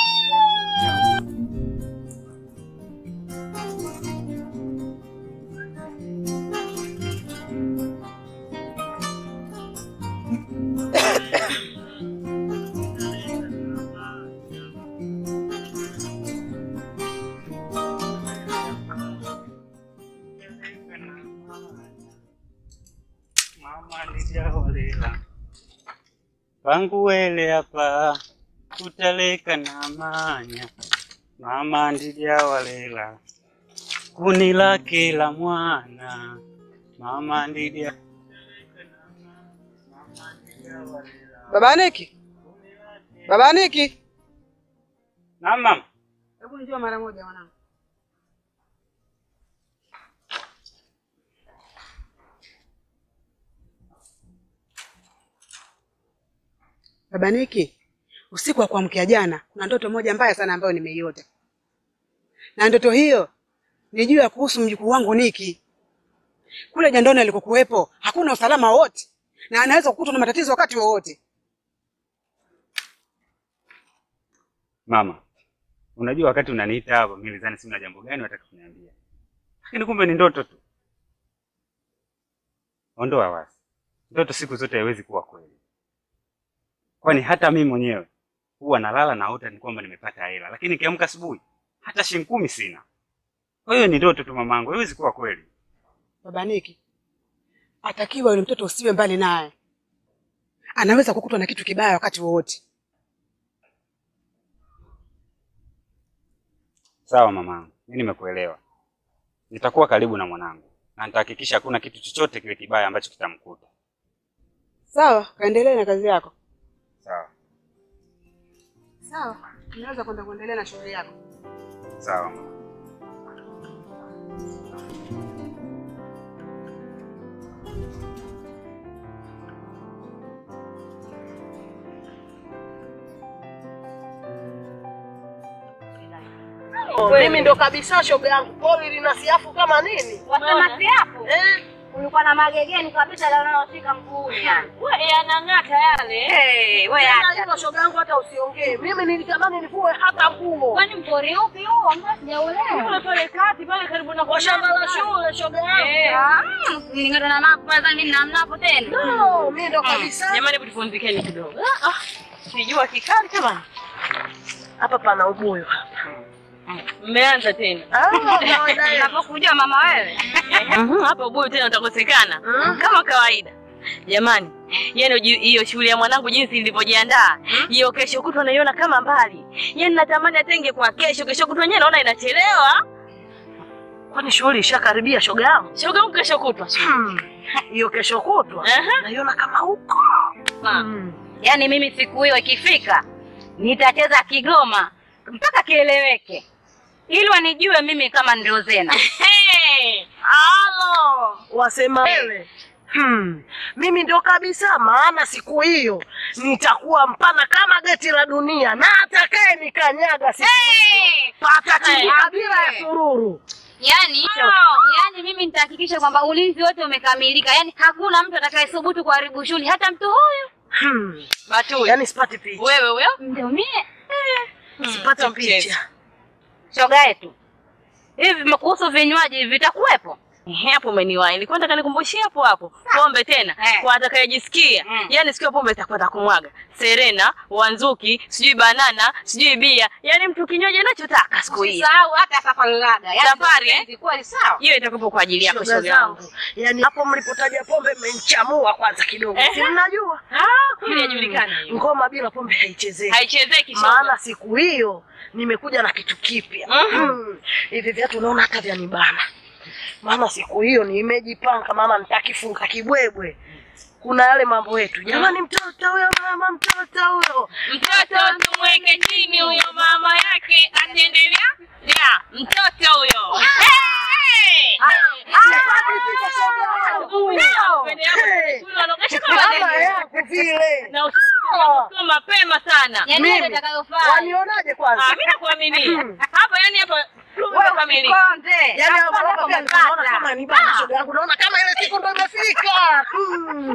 Mama ndijaolela panguwele apa kutaleka na manya mama ndijawalela kuni lake la mwana mama ndija Baba Niki, baba Niki, na mama hebu njoo mara moja mwanangu. Baba Niki, usiku wa kuamkia jana kuna ndoto moja mbaya sana ambayo nimeiota, na ndoto hiyo ni juu ya kuhusu mjukuu wangu Niki. Kule jandoni alikokuwepo hakuna usalama wote, na anaweza kukutwa na matatizo wakati wowote. Mama, unajua wakati unaniita hapo mimi nilizani sina jambo gani wataka kuniambia, lakini kumbe ni ndoto tu. Ondoa wasi, ndoto siku zote haiwezi kuwa kweli, kwani hata mimi mwenyewe huwa nalala naota ni kwamba nimepata hela, lakini nikiamka asubuhi hata shilingi kumi sina. Kwa hiyo ni ndoto tu mamangu, haiwezi kuwa kweli. Baba Niki, atakiwa yule mtoto usiwe mbali naye, anaweza kukutwa na kitu kibaya wakati wowote. Sawa mamangu, mimi nimekuelewa. Nitakuwa karibu na mwanangu na nitahakikisha hakuna kitu chochote kile kibaya ambacho kitamkuta. Sawa, kaendelee na kazi yako. Sawa Sawa, unaweza kwenda kuendelea na shughuli yako. sawa mama. Mimi ndo kabisa shoga yangu poli lina siafu kama nini? Wasema siapo? Eh? Ulikuwa na magegeni kabisa leo unaoshika mguuni. Wewe yanang'ata yale. Hey, wewe Tena acha. hilo shoga yangu hata usiongee. Mimi nilitamani nivue hata nguo. Kwani mpori upi huo? Mbona sijaolewa? Kule pale kati pale karibu na Kwa shamba la shule shoga yangu. Ah, ningata na mapo kwanza mimi namnapo tena. No, mimi ndo kabisa. Jamani, hebu tufunzikeni kidogo. Ah, ah. Sijua kikali jamani. Hapa pana ubuyu hapa. Mmeanza tena. Ah, kawaida yetu. Unapokujua mama wewe. Mhm, Hapa ubuyu tena utakosekana kama kawaida. Jamani, yani uji- hiyo shughuli ya mwanangu jinsi ilivyojiandaa, hiyo kesho kutwa naiona kama mbali. Yani natamani atenge kwa kesho, kesho kutwa yenyewe naona inachelewa. Kwani shughuli ishakaribia shoga yangu? Shoga yangu kesho kutwa. Hiyo kesho kutwa. Aha. Naiona kama huko. Ma. Yaani mimi siku hiyo ikifika nitacheza Kigoma mpaka kieleweke. Ili wanijue mimi kama ndio Zena. Hey! Halo, wasema wewe. Hmm. Mimi ndo kabisa, maana siku hiyo nitakuwa mpana kama geti la dunia, na atakaye nikanyaga siku hiyo patachimbika bila ya sururu. Yaani, yaani mimi nitahakikisha kwamba ulinzi wote umekamilika. Yaani hakuna mtu atakayesubutu kuharibu shughuli, hata mtu huyu. Hmm. Batuli. Yaani sipati picha. Wewe huyo? Ndio mie. Sipati Sio mchezo. picha. Shoga yetu. Hivi kuhusu vinywaji vitakuwepo? Ehe, hapo umeniwahi. Nilikuwa nataka nikumbushie hapo hapo. Pombe tena Eh. kwa atakayejisikia. Yaani sikio pombe itakwenda kumwaga. Serena, Wanzuki, sijui banana, sijui bia. Yaani mtu kinywaji anachotaka siku hiyo. Usisahau hata safari laga. Yaani Safari, eh? ndio kweli sawa. Hiyo itakuwa kwa ajili yako Shoga shoga yangu. zangu, yaani hapo mlipotaja pombe mmenchamua kwanza kidogo, Ehe. si mnajua Ah, kweli yajulikana hiyo. ngoma bila pombe haichezeki. Haichezeki shoga. maana siku hiyo nimekuja na kitu kipya Mhm. Mm. hivi viatu unaona hata vya nibana maana siku hiyo nimejipanga maana nitakifunga kibwebwe kuna yale mambo yetu jamani mtoto huyo mama mtoto huyo Mtoto tumweke chini huyo mama yake ataendelea. Ya, mtoto huyo. Hey! mama yangu vile Na usiku mapema sana. Yaani Mimi. ndio itakayofaa. wanionaje kwanza Ah, mimi nakuaminia. Hapa yani hapa umekamilika. Konde. Yaani Hapa hapa hapo pia naona umepata. kama ni bana shoga yangu naona kama ile siku ndo imefika Mm.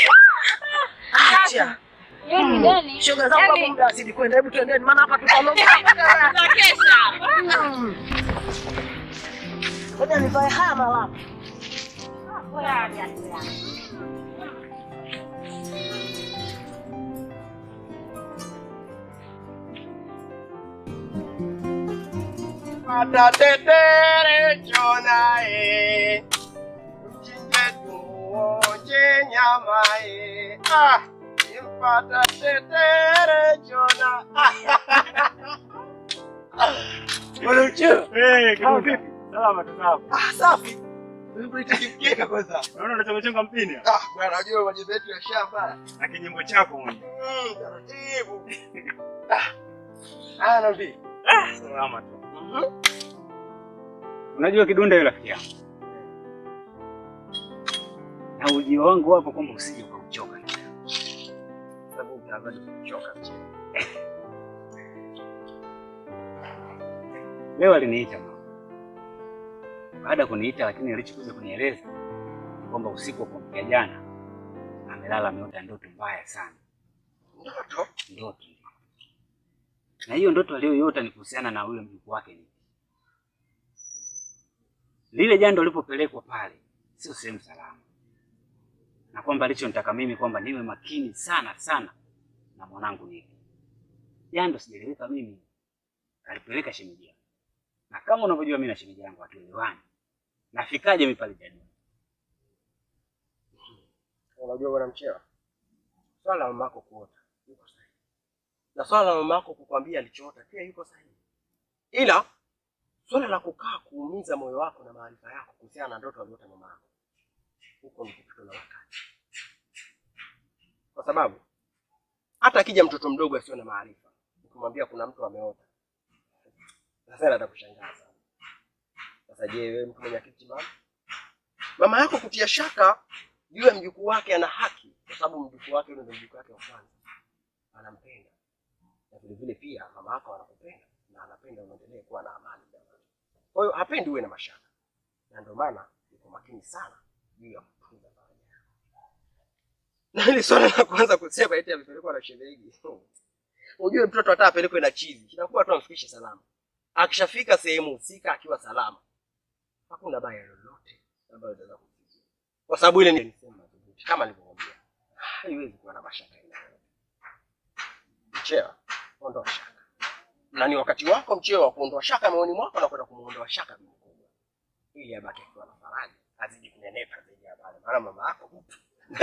Acha. Yaani Deni. shoga zangu hapo muda azidi kwenda hebu twendeni maana hapa tutaondoka Tunakesha. ngoja nivae haya malapu Atatetere chonae mchinje tuonje nyama e ah impata tetere chona Bwana mcheo Eh, Kama kidude. vipi? Salama tu sawa. ah safi Ulipoitikika kwanza Naona unachonga chonga mpini. ah bwana unajua majembe yetu ya shamba Na kinyimbo chako mwenye. Mm, taratibu ah ah nabii Salama tu. Unajua kidunda yule rafiki yangu. Na ujio wangu hapo kwamba usije ukauchoka. sababu utazidi kuchoka mcheo Leo aliniita mama. Baada ya kuniita, lakini alichokuja kunieleza ni kwamba usiku wa kuamkia jana amelala ameota ndoto mbaya sana. ndoto Ndoto. Na hiyo ndoto aliyoiota ni kuhusiana na yule mjukuu wake ni lile jando lilipopelekwa pale sio sehemu salama, na kwamba alichonitaka mimi kwamba niwe makini sana sana na mwanangu Niki. Jando sijaeleweka mimi, alipeleka shemeji yangu, na kama unavyojua mimi na shemeji yangu hatuelewani. Nafikaje mimi pale jando? unajua bwana mcheo swala la mamako kuota yuko sahihi na swala la mamako kukwambia alichoota pia yuko sahihi ila swala la kukaa kuumiza moyo wako na maarifa yako kuhusiana na ndoto aliota mama yako huko ni kupitwa na wakati kwa sababu hata akija mtoto mdogo asio na maarifa ukimwambia kuna mtu ameota sasa atakushangaa sana sasa je wewe mtu mwenye akili timamu mama yako kutia shaka juu ya mjukuu wake ana haki kwa sababu mjukuu wake yule ndio mjukuu wake wa kwanza anampenda na vile vile pia mama yako anakupenda na anapenda uendelee kuwa na amani jamani kwa hiyo hapendi uwe na mashaka na ndio maana yuko makini sana juu ya kutunza faraja yako na hili swala la kwanza kusema eti amepelekwa na shemeji ujue mtoto hata apelekwe na chizi inakuwa tu amfikishe salama akishafika sehemu husika akiwa salama hakuna baya lolote ambayo itaweza kumfikia kwa sababu ile ni sehemu madhubuti kama nilivyokuambia haiwezi kuwa na mashaka aina yoyote mchewa ondoa shaka na ni wakati wako mchewa wa kuondoa shaka moyoni mwako na kwenda kumuondoa shaka bibi mkubwa ili abaki akiwa na faraja azidi kunenepa zaidi ya pale maana mama yako mtu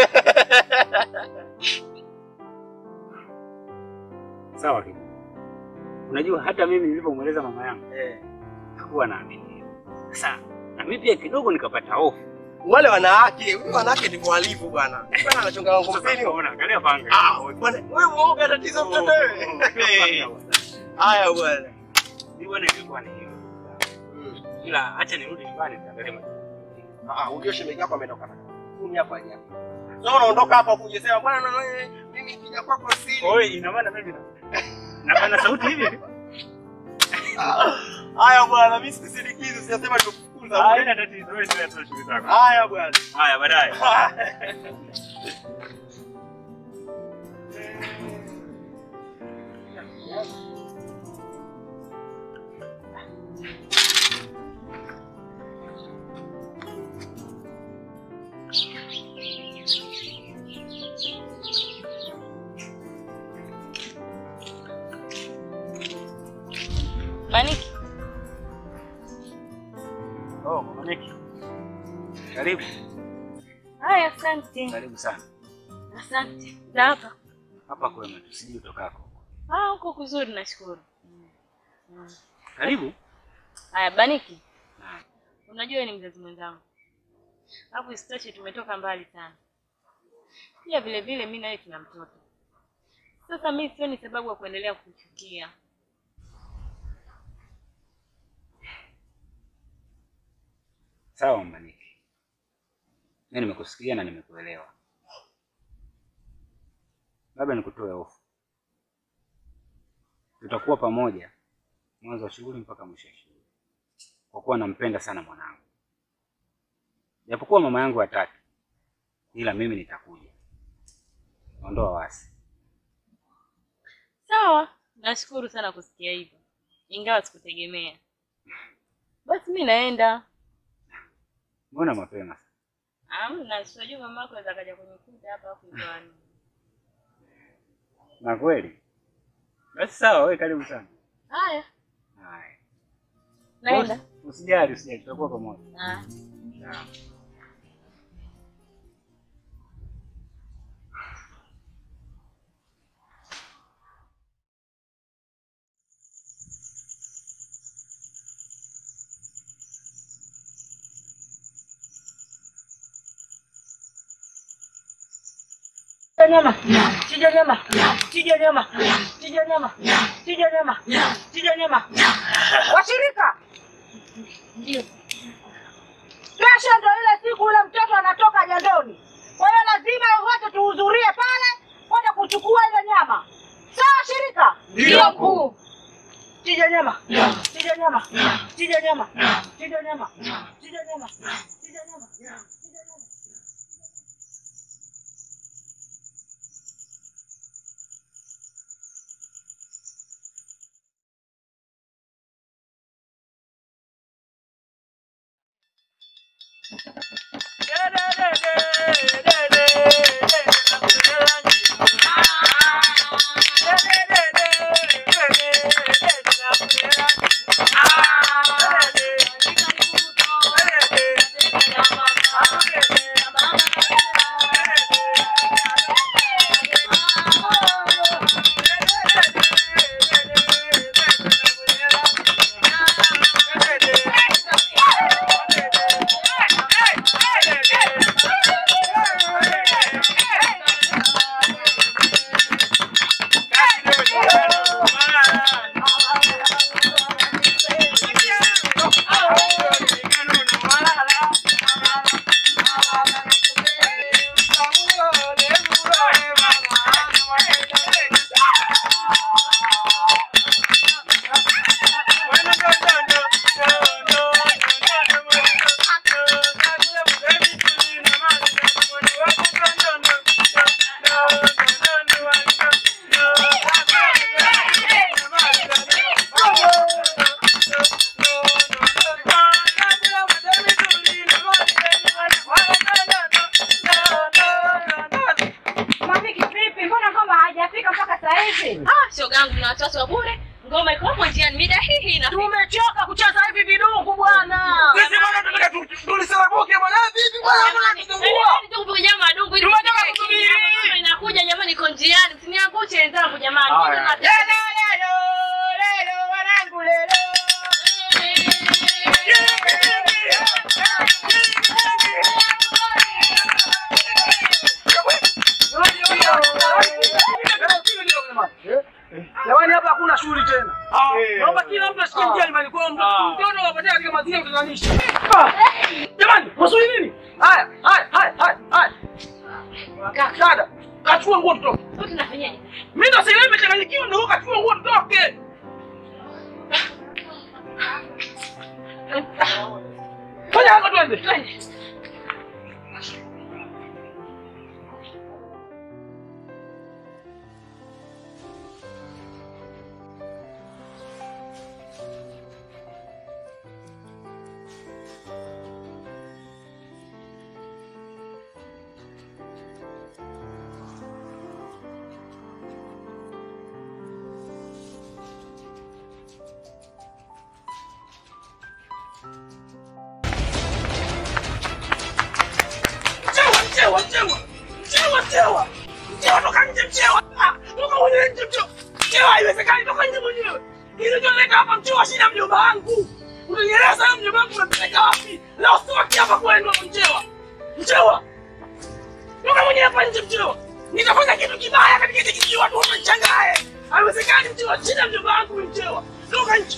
Sawa kidogo. Unajua hata mimi nilipomweleza mama yangu eh hakuwa naamini. Sasa na mimi pia kidogo nikapata hofu. wale wanawake huyu wanawake ni mwalifu bwana bwana anachonga wangu mpeni Unaona, angalia panga. ah bwana wewe muoga tatizo mtoto wewe Eh, haya bwana Mimi bwana ilikuwa ni hiyo. Ila acha nirudi nyumbani nitaangalia majukumu. ah ujue shemeji yako ametoka na kumi hapo haja. Sasa unaondoka hapa kuja sema bwana na wewe mimi kija kwako siri. Oi, ina maana mimi na napana sauti hivi hivi. Haya bwana, mimi sikusindikizi, sijasema nikufukuza. Haina tatizo, wewe ndio tu shughuli zako. Haya bwana. Haya, baadaye. Maniki, Oh, Mama Niki. Karibu. haya, asante. Karibu sana. Asante. Na hapa Hapa kwema, tusije utokako. ah, huko kuzuri, nashukuru. Karibu. Haya, Baniki, unajua wewe ni mzazi mwenzangu, alafu isitoshe tumetoka mbali sana. Pia vile vile mimi na wewe tuna mtoto. Sasa mimi sioni sababu ya kuendelea kuchukia. Sawa Mama Niki. Mimi nimekusikia na nimekuelewa. Labda nikutoe hofu. Tutakuwa pamoja mwanzo wa shughuli mpaka mwisho wa shughuli, kwa kuwa nampenda sana mwanangu. Japokuwa mama yangu hataki, ila mimi nitakuja. Ondoa wasi. Sawa, nashukuru sana kusikia hivyo, ingawa sikutegemea. Basi mi naenda. Mbona mapema? Amna, sijui mama yako aweza kaja kunikuta hapa afu ndoani. Na kweli? Basi sawa, wewe karibu sana. Haya, Haya. naenda. Usijali, usijali, tutakuwa pamoja. Ah. Sawa. Chinja nyama, chinja nyama, chinja nyama, chinja nyama, chinja nyama, chinja nyama. Washirika, kesho ndo ile siku ule mtoto anatoka jandoni, kwa hiyo lazima wote tuhudhurie pale kwenda kuchukua ile nyama. Sawa shirika? Ndio, mkuu. Chinja nyama, chinja nyama, chinja nyama, chinja nyama, chinja nyama, chinja nyama, chinja nyama. Mamiki vipi? Mbona ngoma haijafika mpaka saa hizi? Ah, shoga yangu na watoto wa bure. Ngoma iko hapo njiani mida hii hii inafika. Tumechoka kucheza hivi vidungu bwana. Sisi bwana tunataka tu- tulisalabuke bwana. Vipi bwana? Bwana tusumbua. Tukupiga madungu ili Tumetoka tufike kusubiri. Kenya. Mama Inakuja jamani, iko njiani. Msiniangushe wenzangu jamani. Haya. Mbona na- Lelo, lelo, lelo, wanangu lelo. Jamani hapa hakuna shughuli tena. Naomba kila mtu asikie njia nyumbani kwao mtoto wapatie katika mazingira ya kutatanisha. Ah! Jamani, wasuli nini? Haya, haya, haya, haya, haya. Dada, kachukua nguo tutoke. Tunafanyaje? Mimi ndo sasa nimechanganyikiwa ndio kachukua nguo tutoke. Fanya hapa twende. Twende. Mchewa, mchewa, mchewa. Mchewa, mchewa. Mchewa, toka nje mchewa. Ah, toka mwenyewe nje mchewa. Mchewa, haiwezekani toka nje mwenyewe. Kilichonileta hapa mchewa shida mjomba wangu. Utanieleza leo mjomba wangu unampeleka wapi? Leo sitoki hapa kwenu hapo mchewa. Mchewa. Toka mwenyewe hapa nje mchewa. Nitafanya kitu kibaya katika hiki kijiji watu watanichangae. Haiwezekani mchewa, shida mjomba wangu mchewa. Toka nje.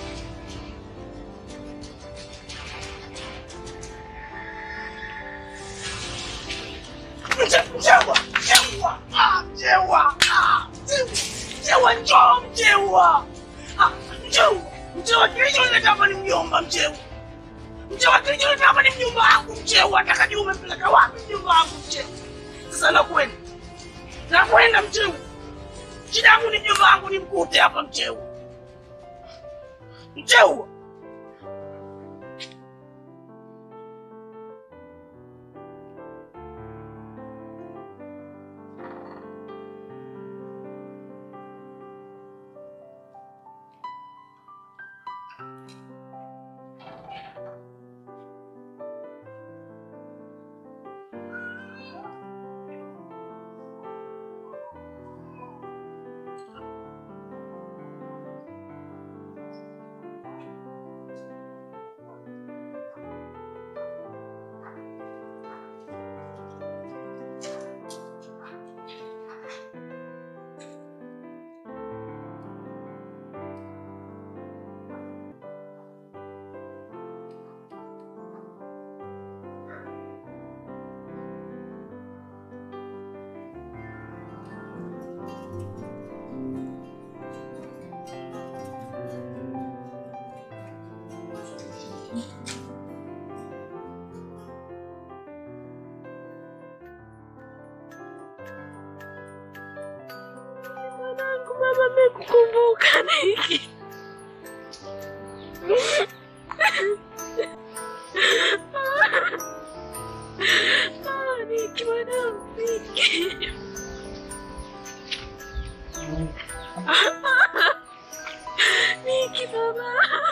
Mche- Mchewa, mchewa, ah, mchewa, ah, mchewa, mchewa, njoo mchewa, ah, mchewa, mchewa, kilichonileta hapa ni mjomba mchewa, mchewa, kilichonileta hapa ni mjomba wangu mchewa, atakajua umempeleka wapi mjomba wangu mchewa. Sasa nakwenda, nakwenda mchewa, shida yangu ni mjomba wangu nimkute hapa mchewa, mchewa. Mwanangu, mama amekukumbuka Niki. Ah, Niki mwanangu, Niki. Niki baba.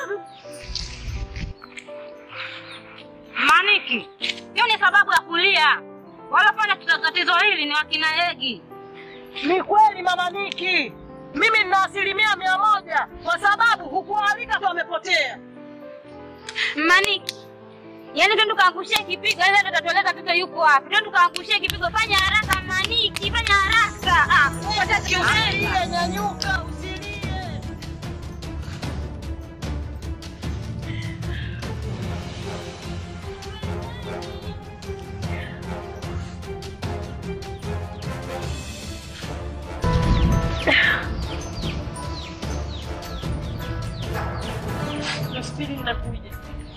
Maniki, hiyo ni sababu ya kulia. Walofanya tatizo hili ni wakina Egi. Ni kweli mama Niki, mimi nina asilimia mia moja kwa sababu hukualika tu amepotea. Maniki, yaani twende tukaangushie kipigo, yaani ndio tatueleza mtoto yuko wapi. Twende tukaangushie kipigo, fanya haraka Maniki, fanya haraka. Ah, wewe Usilie, nyanyuka, usilie. Nafikiri ninakuja.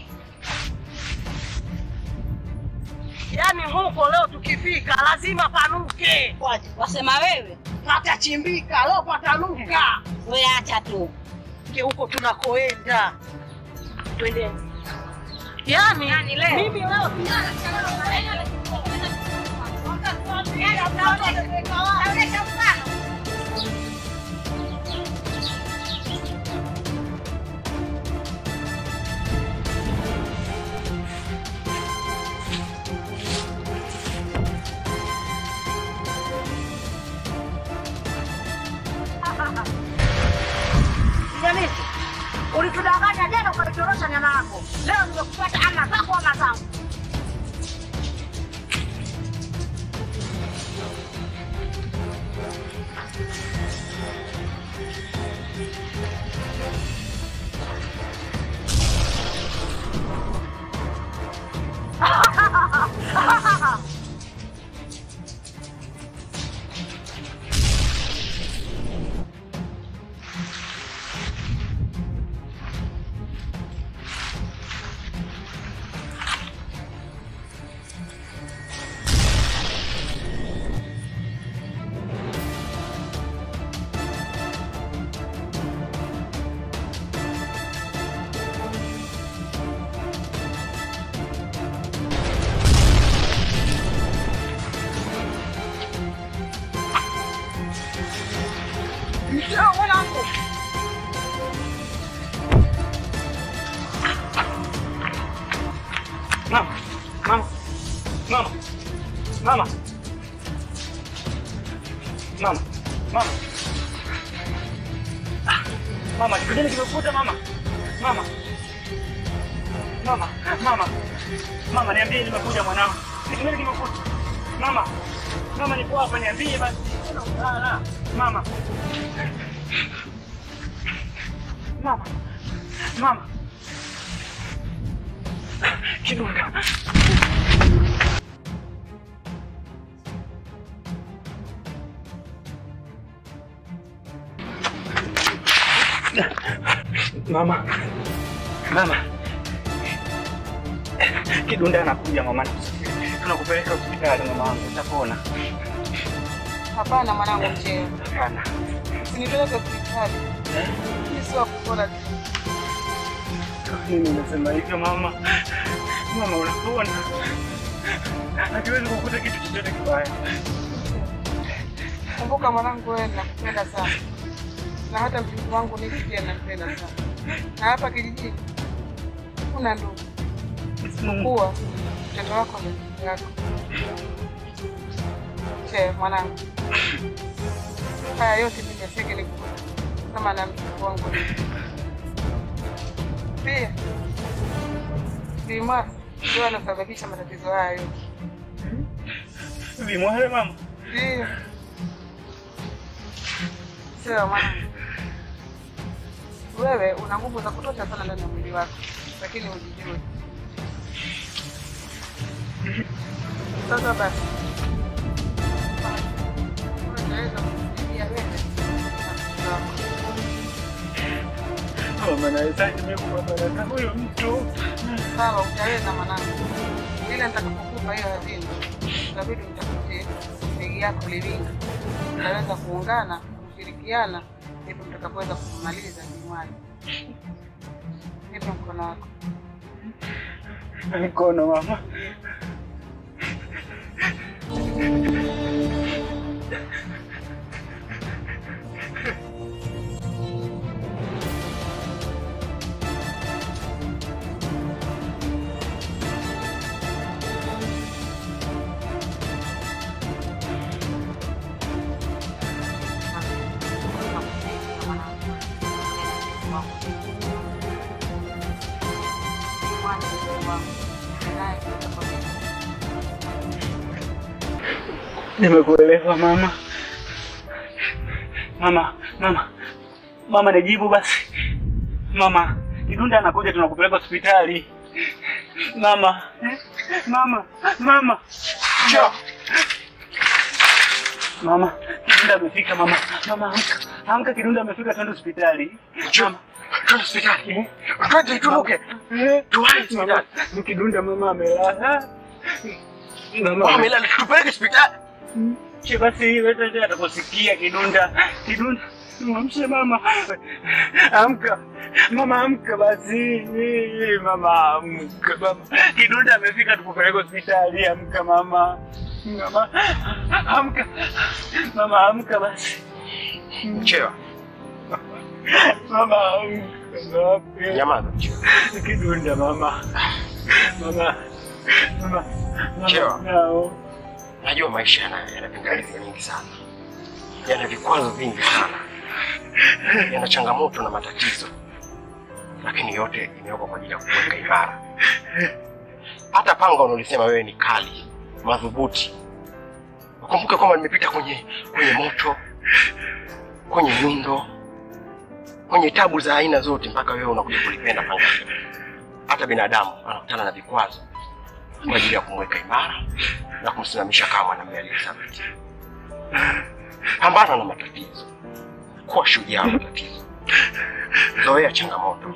Yaani huko leo tukifika lazima panuke. Wasema wewe? Patachimbika, leo patanuka. Wewe acha tu. Ke huko tunakoenda. Twendeni. Yaani, Yaani leo? mimi leo Jamisi, ulitudanganya jana ukaitorosha nyama yako. Leo nimekupata ama zako ama zangu. Mcheo mwanangu. Mama, mama, mama, mama, mama, mama, Ah, mama, kidole kimekuta mama, mama, mama, mama, mama, niambie nimekuja mwanangu, kidole kimekuta mama, mama, niko hapa, niambie basi, Ah, mama, mama, mama, kidonda Mama, mama, kidunda anakuja mama, tunakupeleka hospitali mama wangu, utapona. Hapana mwanangu Mcheo. Hapana, Usinipeleke hospitali. Mimi si wa kupona tu. mimi nimesema hivyo mama. Mama, unapona, hatuwezi kukuta kitu chochote kibaya. Kumbuka mwanangu, wewe nakupenda sana, na hata mjukuu wangu Niki pia nampenda sana, na hapa kijijini kuna ndugu kuwa mtoto wako ndo ndugu yako. Che mwanangu, haya yote mimi yasingenikuta kama na mjukuu wangu Niki. Pia Bimwasi ndio anasababisha matatizo haya yote. Vimwale mama, Ndio. Sawa mwanangu, wewe una nguvu za kutosha sana ndani ya mwili wako, lakini ujijue. Sasa basi, unaweza kusaidia wewe na mtoto wako. mama, nawezaje mimi kupambana na huyo mtu? Sawa, utaweza mwanangu, ila nitakapokupa hiyo hazina, itabidi mtafutie begi yako Livinga, mtaweza kuungana kushirikiana, ndipo mtakapoweza kumaliza Kimwali. Nipe mkono wako. Mkono mama. Nimekuelewa mama. Mama, mama, mama, nijibu basi. Mama, Kidunda anakuja, tunakupeleka hospitali. Mama, mama, mama, Njoo. mama, Kidunda amefika. Mama, mama, amka, amka, Kidunda amefika, twende hospitali. Njoo. Twende hospitali. Twende turuke. Tuwahi hospitali. Ni Kidunda, mama amelala. Mama amelala, tupeleke hospitali. Che basi wewe ndio atakusikia Kidunda. Kidunda, mwamshe mama. Amka. Mama amka basi. Mama amka mama. Kidunda amefika tukupeleke hospitali. Amka mama. Mama amka. Mama amka basi. Chewa. Mama amka. Nyamaza. Kidunda mama. Mama. Mama. Chewa. Nao. Najua maisha yana yana pingamizi nyingi sana, yana vikwazo vingi sana, yana changamoto na matatizo, lakini yote imewekwa kwa ajili ya kuweka imara. Hata panga unaolisema wewe ni kali madhubuti, ukumbuke kwamba nimepita kwenye kwenye moto, kwenye nyundo, kwenye tabu za aina zote, mpaka wewe unakuja kulipenda panga hili. Hata binadamu anakutana na vikwazo kwa ajili ya kumweka imara na kumsimamisha kama mwanamume aliyethabiti. Pambana na matatizo, kuwa shujaa wa matatizo, zoea changamoto.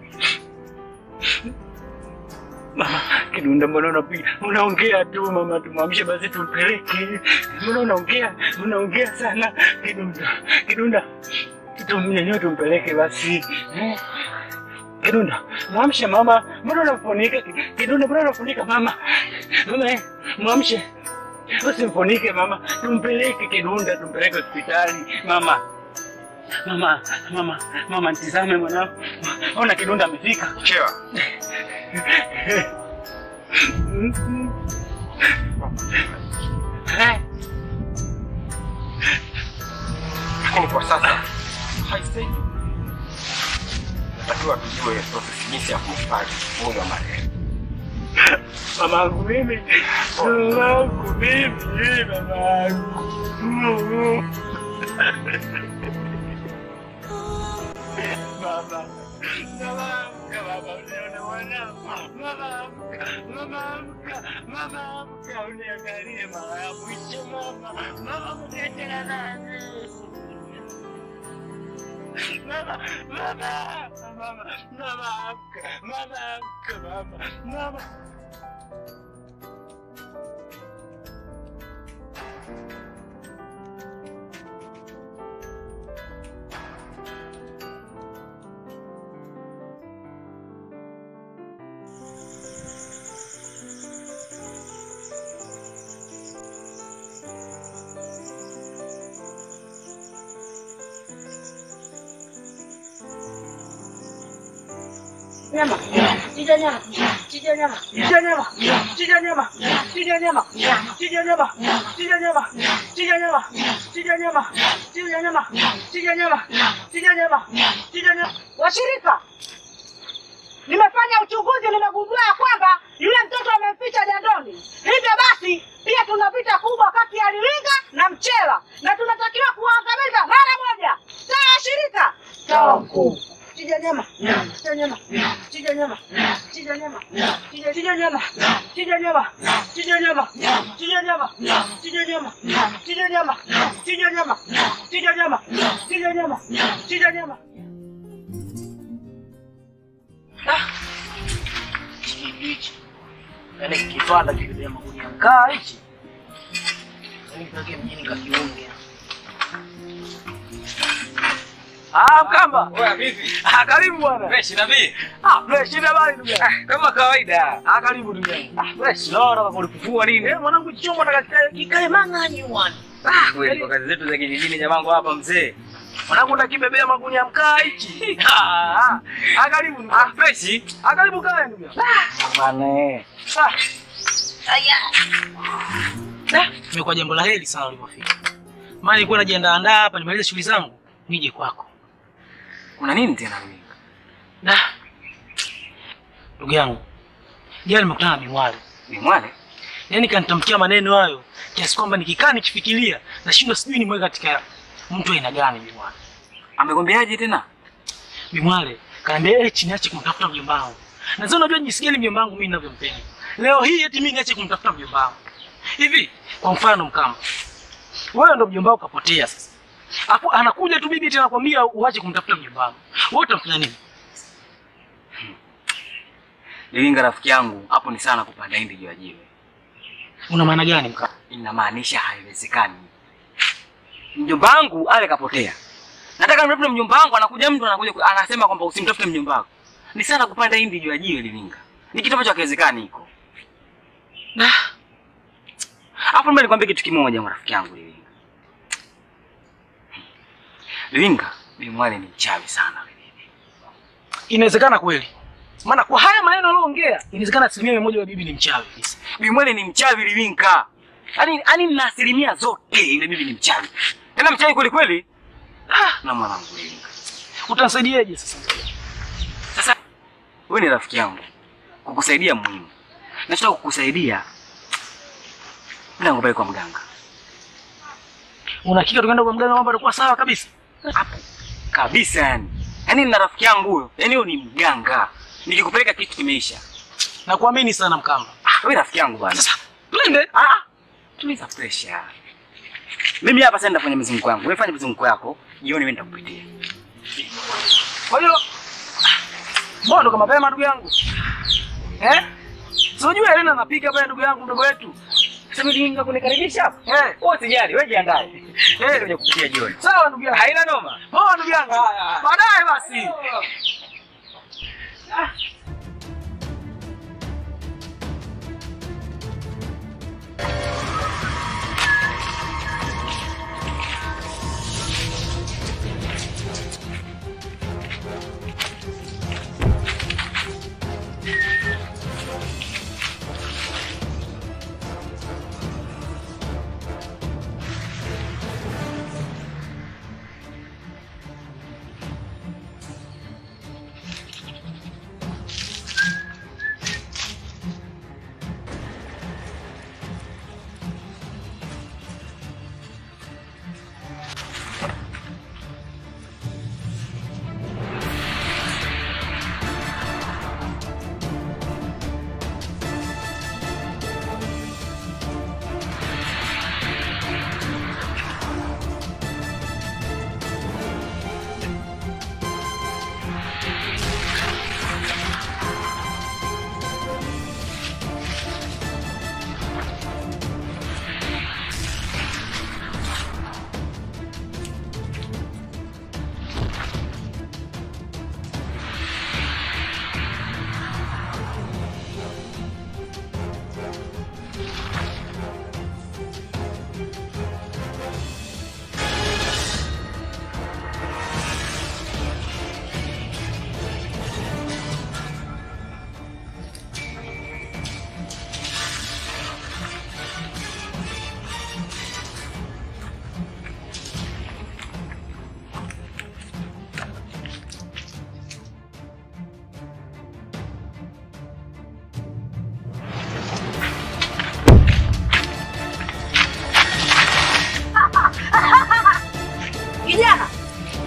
Mama, Kidunda, mbona unapiga unaongea tu mama, tumwamshe basi tumpeleke. Mbona unaongea unaongea sana Kidunda, Kidunda, tumnyanyue tumpeleke basi eh? Kidunda, mwamshe mama, mbona unafunika Kidunda, mbona unafunika mama? Mama, eh, mwamshe usimfunike mama, tumpeleke Kidunda, tumpeleke hospitali mama. Mama, mama, mama, nitizame mwanangu. Ona kidonda amefika. Chewa. Lakini kwa sasa haistahili. Natakiwa tujue process jinsi ya kumhifadhi mwili wa marehemu. Mamangu mimi, mamangu mimi, mamangu. Baba, mama, amka baba, unione mwanangu. Mama, amka, mama, amka, mama, amka, uniangalie mara ya mwisho mama. Mama, kuniachana nani? Mama, mama, mama, mama, amka, mama, amka, mama, mama. Nyama, chinja nyama, chinja nyama, chinja nyama, chinja nyama, chinja nyama, chinja nyama, chinja nyama, chinja nyama, chinja nyama, chinja nyama, chinja nyama, chinja nyama, chinja nyama. Washirika, nimefanya uchunguzi, nimegundua ya kwamba yule mtoto amemficha jandoni. Hivyo basi, pia tuna vita kubwa kati ya Liwinga na Mchela na tunatakiwa kuwaangamiza mara moja. Sawa washirika? Sawa mkuu. Chinja nyama, chinja nyama, chinja nyama, chinja nyama, chinja chinja nyama, chinja nyama, chinja nyama, chinja nyama, chinja nyama, chinja nyama, chinja nyama, chinja nyama, chinja nyama, chinja nyama. hichi yaani kipanda kibebea magunia mkaa hichi yaani kitoke mjini kakiunge Ah, Mkamba. Oya, vipi? Ah, karibu bwana. Fresh nabii. Ah, fresh ina bali ndugu yangu. Kama kawaida. Ah, karibu ndugu yangu. Ah, fresh. Leo nataka kulifufua nini? Eh, mwanangu chombo nataka kikae kikae mang'anyi bwana. Ah, kweli kwa kazi zetu za kijijini jamangu hapa mzee. Mwanangu ndakibebea magunia mkaa hichi. Ah, ah. Ah, karibu ndugu. Ah, fresh. Ah, karibu kae ndugu yangu. Bane. Ah. Aya. Da, imekuwa jambo la heri sana ulipofika. Maana nilikuwa najiandaa andaa hapa nimalize shughuli zangu nije kwako. Kuna nini tena mimi? Da. Ndugu yangu. Jana nimekutana na Bimwale. Bimwale? Yaani kanitamkia maneno hayo kiasi kwamba nikikaa nikifikiria nashindwa sijui nimweke katika mtu aina gani Bimwale. Amekwambiaje tena? Bimwale kaniambia eti niache kumtafuta mjomba wangu. Na sasa unajua jinsi gani mjomba wangu mimi ninavyompenda. Leo hii eti mimi niache kumtafuta mjomba wangu. Hivi kwa mfano Mkama. Wewe ndo mjomba wako kapotea sasa. Hapo anakuja tu bibi tena kwambia uache kumtafuta mjomba wangu. Wewe utamfanya nini? Liwinga rafiki yangu, hapo ni sana kupanda hindi juu ya jiwe. Una maana gani Mkama? Inamaanisha haiwezekani. Mjomba wangu ale kapotea. Nataka nimtafute mjomba wangu, anakuja mtu anakuja ku- anasema kwamba usimtafute mjomba wako. Ni sana kupanda hindi juu ya jiwe Liwinga. Ni kitu ambacho hakiwezekani hiko. Da. Hapo mbele nikwambie kitu kimoja rafiki yangu Liwinga. Liwinga, Bimwale ni mchawi sana. Inawezekana kweli. Maana kwa haya maneno aliyoongea, inawezekana asilimia mia moja wa bibi ni mchawi. Bimwale ni mchawi Liwinga. Yaani yaani na asilimia zote ile bibi ni mchawi. Tena mchawi kweli kweli. Ah, na mwanangu Liwinga. Utanisaidiaje sasa? Sasa wewe ni rafiki yangu. Kukusaidia muhimu. Nachotaka kukusaidia bila ngopeleka kwa mganga. Una hakika tukaenda kwa mganga mambo yatakuwa sawa kabisa? Hapo kabisa yani. Yaani nina rafiki yangu huyo. Yaani huyo ni mganga. Nikikupeleka kitu kimeisha. Nakuamini sana Mkamba. Ah, wewe rafiki yangu bwana. Sasa twende. Ah, ah. tuliza pressure. Mimi hapa sasa nitafanya mizunguko yangu. Wewe fanya mizunguko yako. Jioni mimi nitakupitia. Kwa hiyo mbona ndo kama mapema ndugu yangu? Eh? Si unajua Elena anapiga pale ndugu yangu mdogo wetu. Sasa Liwinga kunikaribisha hapa. Eh, Wewe usijali, wewe jiandae. eh, Kuja kupitia jioni. sawa ndugu yangu. Haina noma. Poa ndugu yangu. Baadaye basi.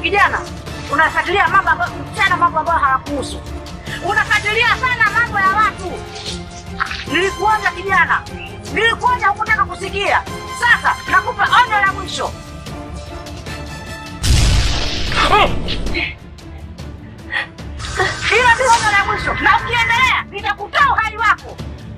kijana, unafuatilia mambo ambayo sana, mambo ambayo hayakuhusu. Unafuatilia sana mambo ya watu. Nilikuonya kijana, nilikuonya, hukutaka kusikia. Sasa nakupa onyo la mwisho. Hilo ndio onyo la mwisho, na ukiendelea nitakutoa uhai wako.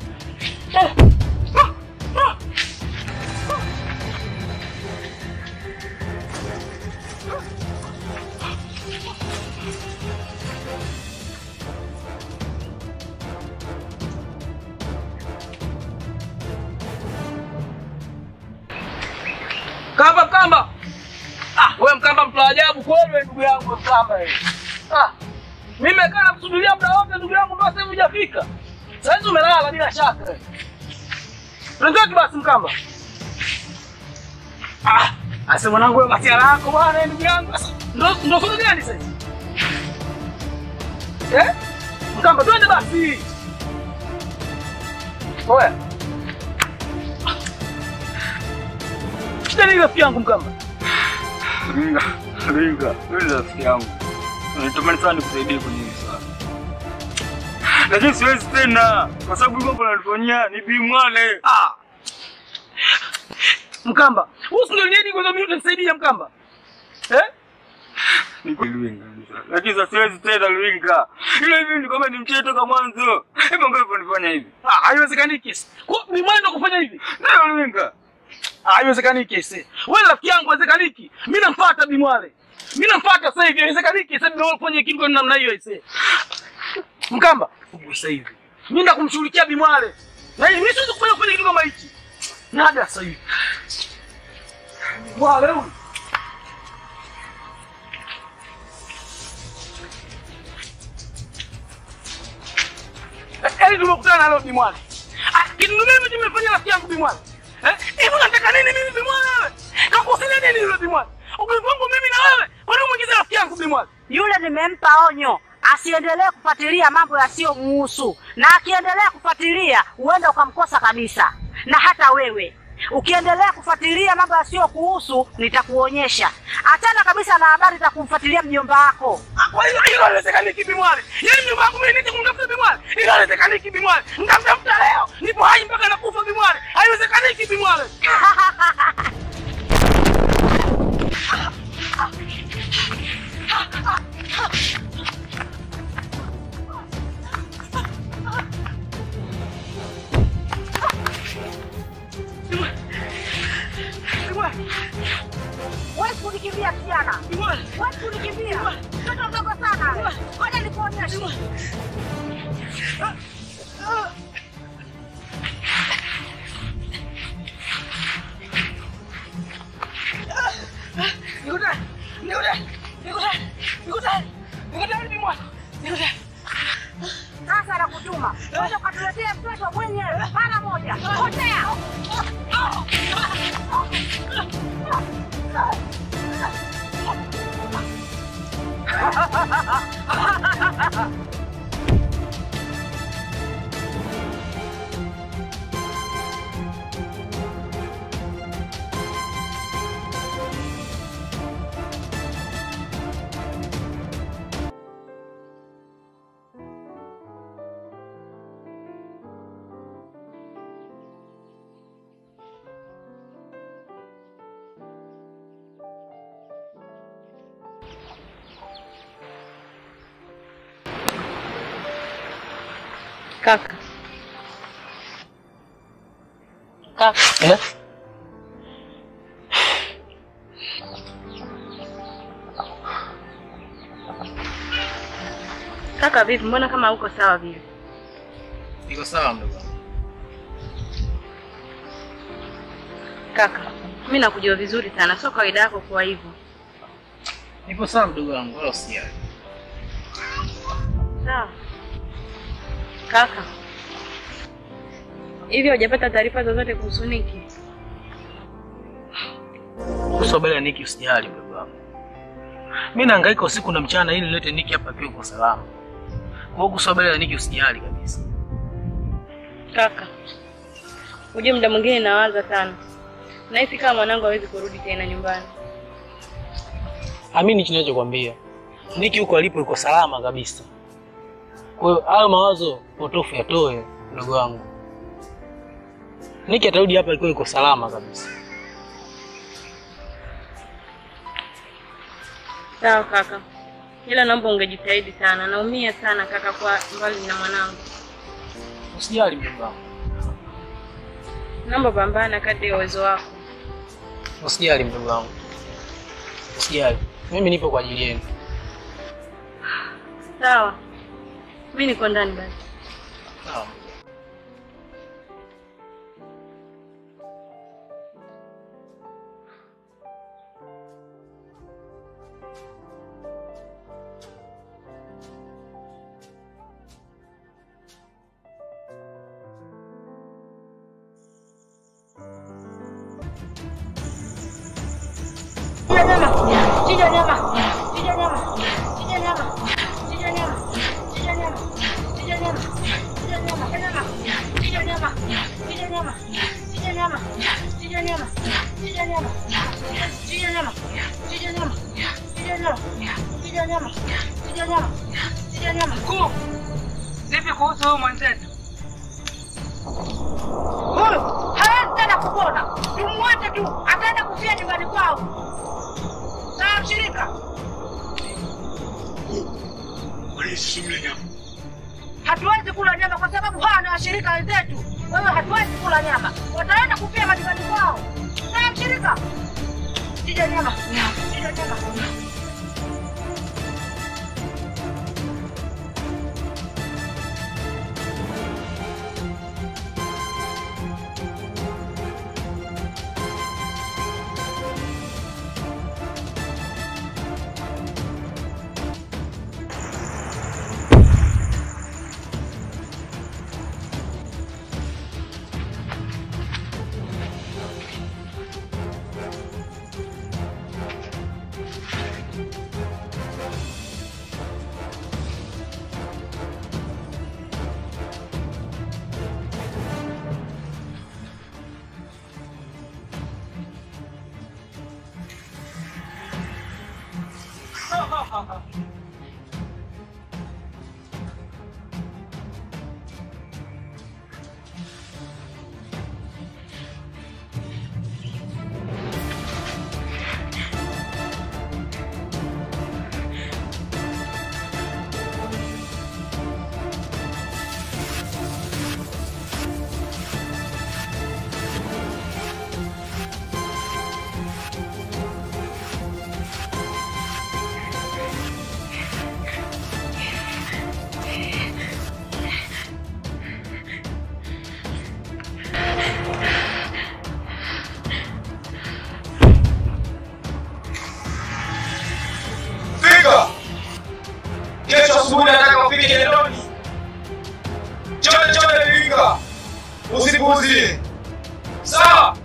Kamba Mkamba. Ah, wewe Mkamba mtu wa ajabu kweli wewe ndugu yangu Mkamba wewe. Ah. Mimi nimekaa nakusubiria muda wote ndugu yangu mpaka sasa hivi hujafika. Sasa hizi umelala bila shaka. wewe. Twende basi Mkamba. Ah, asa mwanangu wewe masiala yako bwana ndugu yangu. Sasa ndo ndo somo gani sasa? hivi? Eh? Mkamba twende basi. Oya. Shida ni rafiki yangu Mkamba. Ringa, Ringa, wewe ni rafiki yangu. Natamani sana nikusaidie kwenye hili swala. Lakini siwezi tena kwa sababu mambo nalifanyia ni Bi Mwale. Ah. Mkamba, wewe ndio nini kwa sababu utanisaidia Mkamba? Eh? Ni kweli Ringa. Lakini sasa siwezi tena Ringa. Ile hivi ni kama ni mchezo toka mwanzo. Hebu ngapi nifanya hivi? Ah, haiwezekani kesi. Kwa ni mwana ndo kufanya hivi. Ndio Ringa. Ah, haiwezekani kesi. Wewe rafiki yangu haiwezekaniki. Mimi namfuata Bimwale. Mimi namfuata sasa hivi haiwezekaniki. Sasa ndio ufanye kitu kwa namna hiyo ise. Mkamba, upo sasa hivi. Mimi ndo kumshughulikia Bimwale. Na mimi siwezi kufanya kufanya kitu kama hichi. Nada sasa hivi. Bwana huyu. Yaani tumekutana leo Bimwale. Ah, kitu mimi nimefanya rafiki yangu Bimwale. Eh? Hivi unataka nini mimi Bimwale wewe? Kakosea nini yule Bimwale? Ugomvi wangu mimi na wewe. Kwa nini umeingiza rafiki yangu Bimwale? Yule nimempa onyo asiendelee kufuatilia mambo yasiyomuhusu, na akiendelea kufuatilia huenda ukamkosa kabisa. Na hata wewe ukiendelea kufuatilia mambo yasiyokuhusu, nitakuonyesha. Achana kabisa na habari za kumfuatilia mjomba wako. Ah, Kwa hiyo hilo haliwezekaniki Bimwale. Yaani mjomba wangu mimi nije kumtafuta Bimwale. Hilo haliwezekaniki Bimwale. Nitamtafuta leo. Nipo hai mpaka nakufa Bimwale. Haiwezekaniki Bimwale. Wewe kunikimbia kijana, wewe kunikimbia mtoto mdogo sana. Ngoja nikuonyeshe. Nikutane. Nikutane. Nikutane. Nikutane. Nikutane Bimwale. Nikutane. Sasa nakutuma uende ukatuletee mtoto mwenyewe mara moja. Potea. Kaka. Kaka. Eh? Kaka vipi? Mbona kama uko sawa vile? Iko sawa mdogo wangu. Kaka, mimi nakujua vizuri sana, sio kawaida yako kuwa hivyo. Nipo sawa mdogo wangu, wala usijali. Sawa. Kaka. Hivi hujapata taarifa zozote kuhusu Niki? Kuhusu habari ya Niki usijali mdogo wangu. Mimi nahangaika usiku na mchana ili nilete Niki hapa akiwa kwa salama. Kwa hiyo kuhusu habari ya Niki usijali kabisa. Kaka. Ujue muda mwingine nawaza sana. Nahisi kama mwanangu hawezi kurudi tena nyumbani. amini ninachokwambia. Niki huko alipo yuko salama kabisa. Kwa hiyo hayo mawazo potofu yatoe, ndugu wangu. Niki atarudi hapa alikuwa yuko salama kabisa. Sawa kaka, ila naomba ungejitahidi sana. Naumia sana kaka kwa mbali na mwanangu. Usijali mdogo wangu. Naomba pambana kadri ya uwezo wako. Usijali mdogo wangu. Usijali. Mimi nipo kwa ajili yenu. Sawa, mi niko ndani basi. Sawa. Chinja nyama, chinja nyama, chinja nyama, chinja nyama, chinja nyama, chinja nyama, chinja nyama, chinja nyama, chinja nyama, chinja nyama, chinja nyama, chinja nyama, chinja nyama, chinja nyama, chinja nyama, chinja nyama, chinja nyama, chinja nyama, chinja nyama. Mkuu, vipi kuhusu huyu mwenzetu? Huyu hawezi tena kupona, tumwache tu, ataenda kufia nyumbani kwao. Sawa mshirika? Hatuwezi kula nyama kwa sababu hawa ni washirika wenzetu. Kwa hiyo hatuwezi kula nyama, wataenda kufia majumbani kwao. Sawa mshirika? Chinja nyama, chinja nyama. Fika! Kesho asubuhi nataka ufike Kinondoni. Chole chole Iringa. Usipuuzie. Sawa?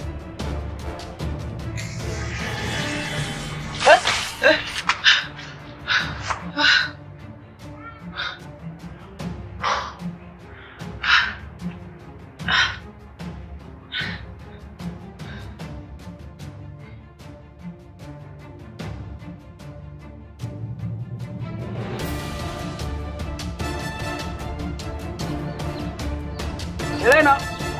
Helena.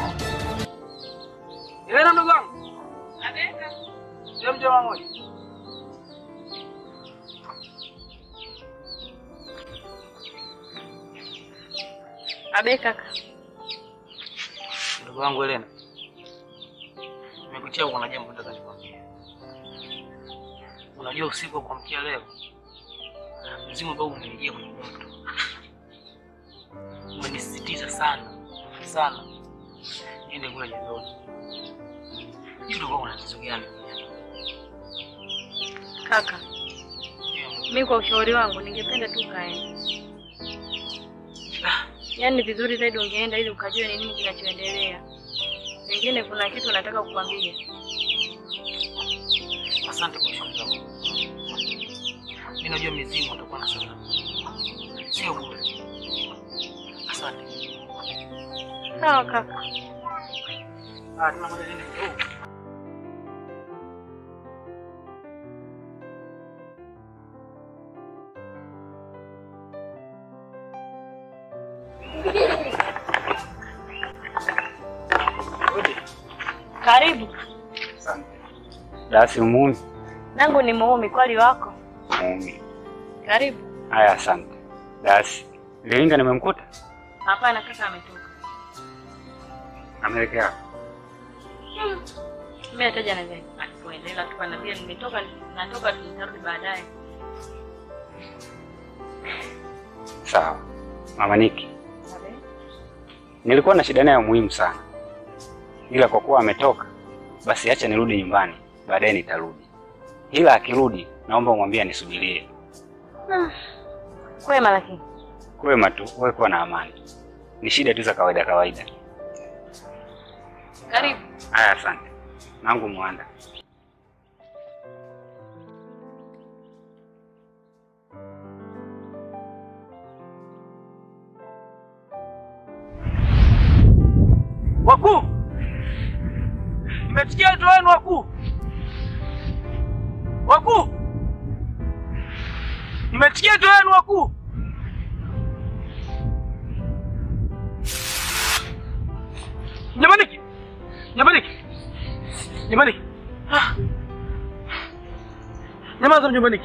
Helena mdogo wangu. Ndio mjomba mmoja. Abe kaka, Ndugu wangu Helena. Nimekutia kuna jambo nataka nikwambie. Unajua usiku wa kuamkia leo mzimu ambao umenijia kwenye moto. Umenisisitiza sana sana niende kule jandoni. Hivi ndio una tatizo gani? kaka, mi kwa ushauri wangu ningependa tu ukaenda. Yaani ni vizuri zaidi ungeenda ili ukajue ni nini kinachoendelea. Pengine kuna kitu nataka kukwambia. Asante kwa ushauri wako. Mimi najua mizimu utakuwa na sababu. Sio bure. Asante. Sawa kaka. Ah, tuna moja nini? Oh. Karibu. Dasi muumi. Nangu ni muumi kwali wako. Muumi. Karibu. Haya, asante. Dasi. Lilinga nimemkuta? Hapana, kaka ametoka. Ameelekea. Hmm. Mimi hataja naweza kuendelea tu kana pia nimetoka natoka tu nitarudi baadaye. Sawa. Mama Niki. Nilikuwa na shida naye muhimu sana. Ila kwa kuwa ametoka, basi acha nirudi nyumbani, baadaye nitarudi. Ila akirudi, naomba umwambie nisubirie. Hmm. Kwema lakini. Kwema tu, wewe kuwa na amani. Ni shida tu za kawaida kawaida. Karibu. Haya, asante. Nangu Mwanda. Wakuu, mmesikia wito wenu wakuu? Wakuu, mmesikia wito wenu wakuu? Nyamaniki, nyamaniki, nyamaniki, Ah. nyamaza nyamaniki.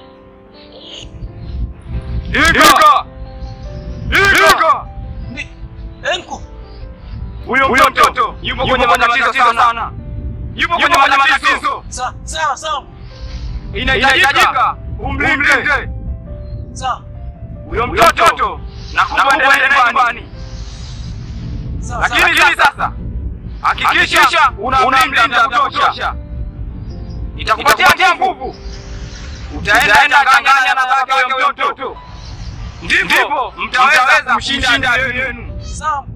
Ika! Ika! Enku, Huyo mtoto yupo kwenye matatizo sana. Yupo kwenye matatizo. Sawa, sawa, sawa. Inahitajika umlinde. Sawa. Huyo mtoto nakupa endelee nyumbani. Lakini hili sasa hakikisha unamlinda vya kutosha. Itakupatia nguvu. Utaenda kanganya na baba huyo mtoto. Ndipo mtaweza kumshinda adui yenu. Sawa.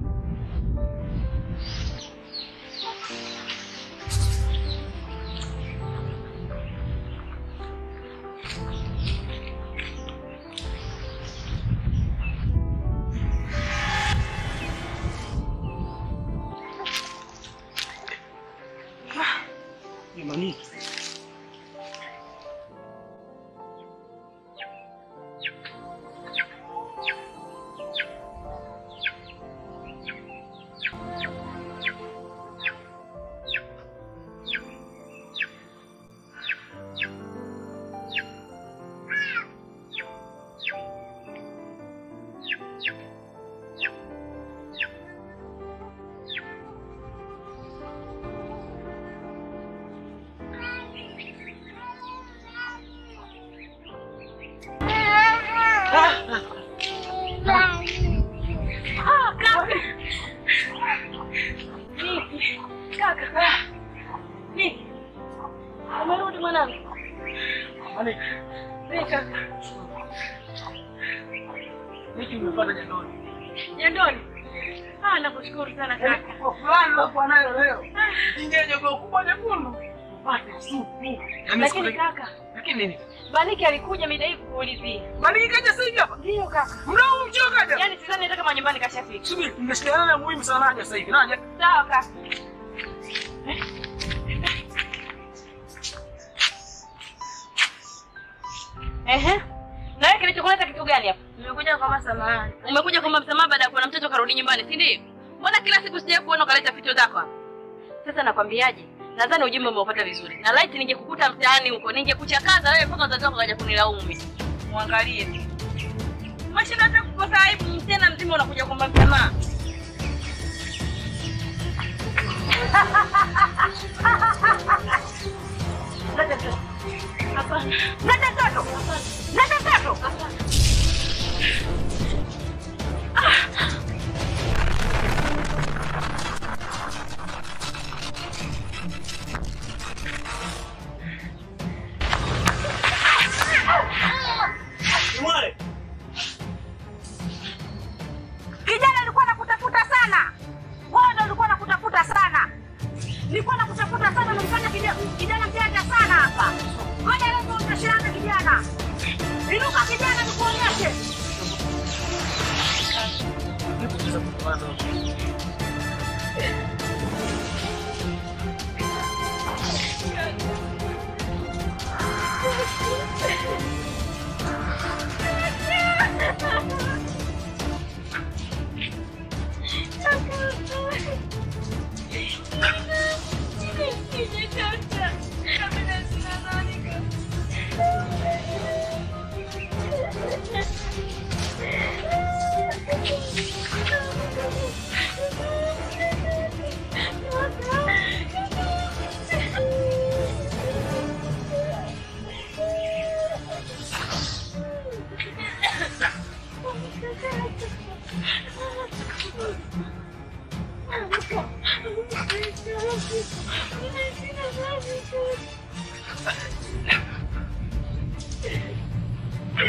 Jamani. Ah, kaka. Niki. Kaka. Niki. Umerudi mwanangu? Niki kaka. Niki umepata jandoni. Jandoni. Ah, nakushukuru sana kaka. Kwa fulani unakuwa nayo leo. Ingia jogoo kubwa jekundu. Upate supu. Lakini kaka, Lakini nini? Baliki alikuja mida hii kukuulizia. Baliki kaja sasa hivi hapa? Ndio kaka. Muda huu mchio kaja? Yaani sidhani hata kama nyumbani kashafika. Subiri, nimeshikana na muhimu sana naja sasa hivi. Naja. Sawa kaka. Ehe. Na wewe kilichokuleta kitu gani hapa? Nimekuja kwa samahani. Umekuja kuomba msamaha baada ya kuona mtoto karudi nyumbani, si ndio? Mbona kila siku sija kuona ukaleta vitu zako hapa? Sasa nakwambiaje? Nadhani ujumbe umeupata vizuri. Na laiti ningekukuta mtaani huko, ningekuchakaza wewe mpaka wazazi wako kaja kunilaumu mimi. Muangalie tu. Mashinda hata kukosa aibu mtena mzima unakuja kuomba msamaha. Leta mtoto. Hapana. Leta mtoto. Leta mtoto. Hapana. Mwale. Kijana alikuwa nakutafuta sana. Wewe ndio ulikuwa nakutafuta sana. Nilikuwa nakutafuta sana unamfanya kijana kijana mjanja sana hapa. Ngoja leo utashana kijana. Inuka kijana nikuonyeshe.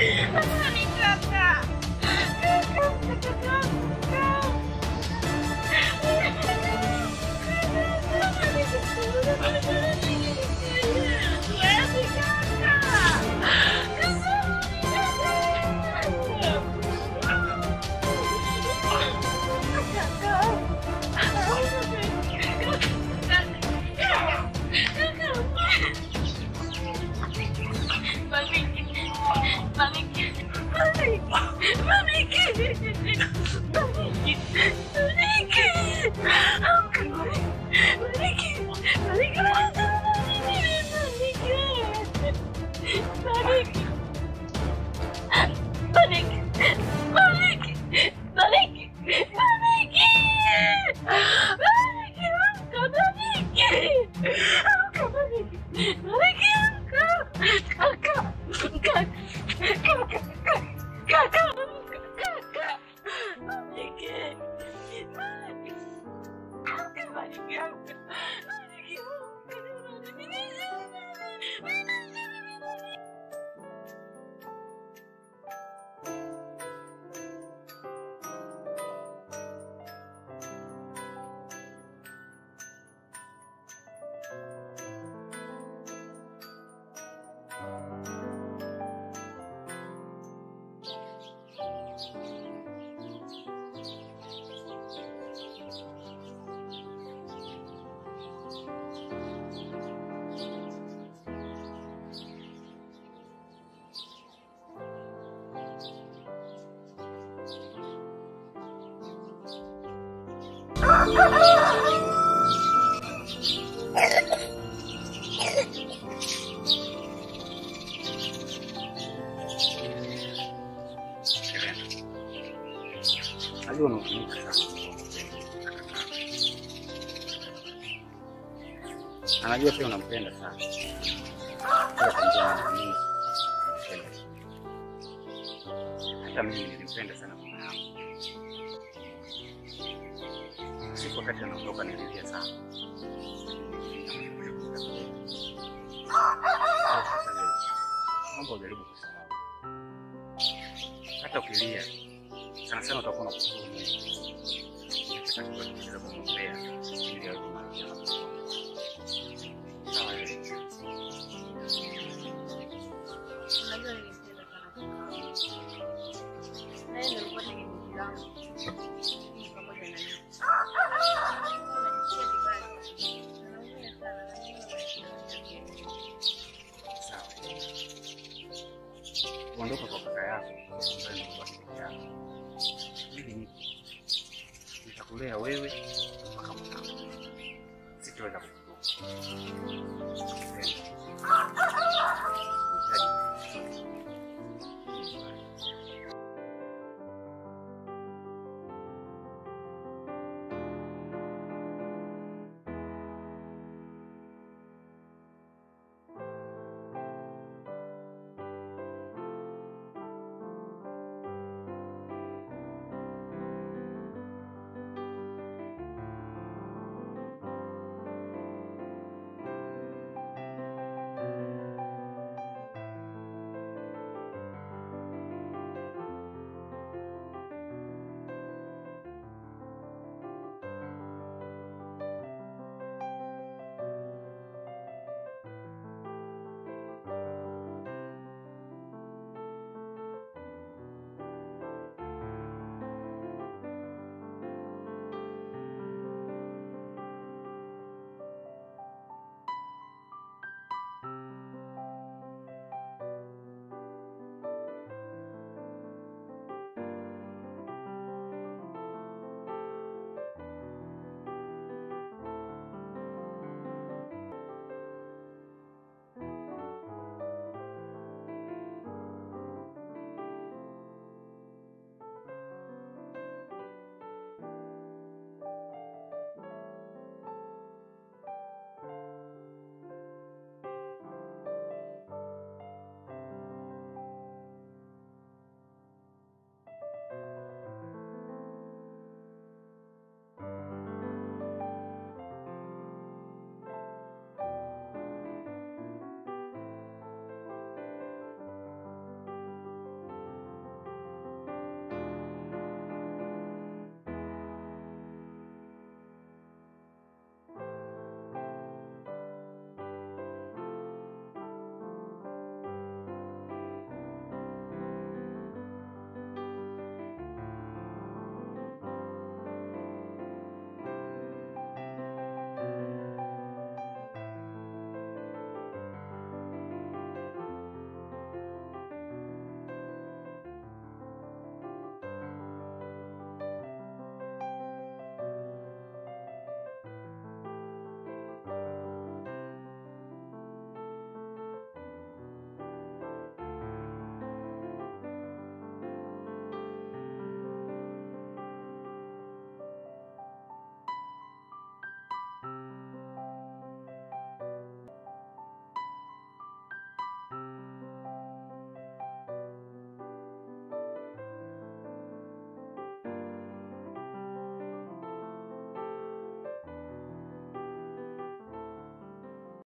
Najua unahuzunika sana. Na najua pia unampenda sana. Kila kwa njia ya nyingi. unampenda. Hata mimi nilimpenda sana mama yangu. Siku wakati anaondoka nililia sana. Sasa leo, Naomba ujaribu kusahau. Hata ukilia sana sana utakuwa unakushukuru Mungu. Katika kuendelea kumwombea ili awe kumaliza na kusoma. Sawa eh? Unajua nilimpenda sana mama yangu. Na yeye ndio alikuwa tegemezi langu. Mimi pamoja na yeye. Najisikia vibaya. Naumia sana, najua Sawa. Kuondoka kwa kaka yako ambaye ni baba peke yako. Mimi nipo. Nitakulea wewe mpaka mwanao. Sitaweza kukuruka.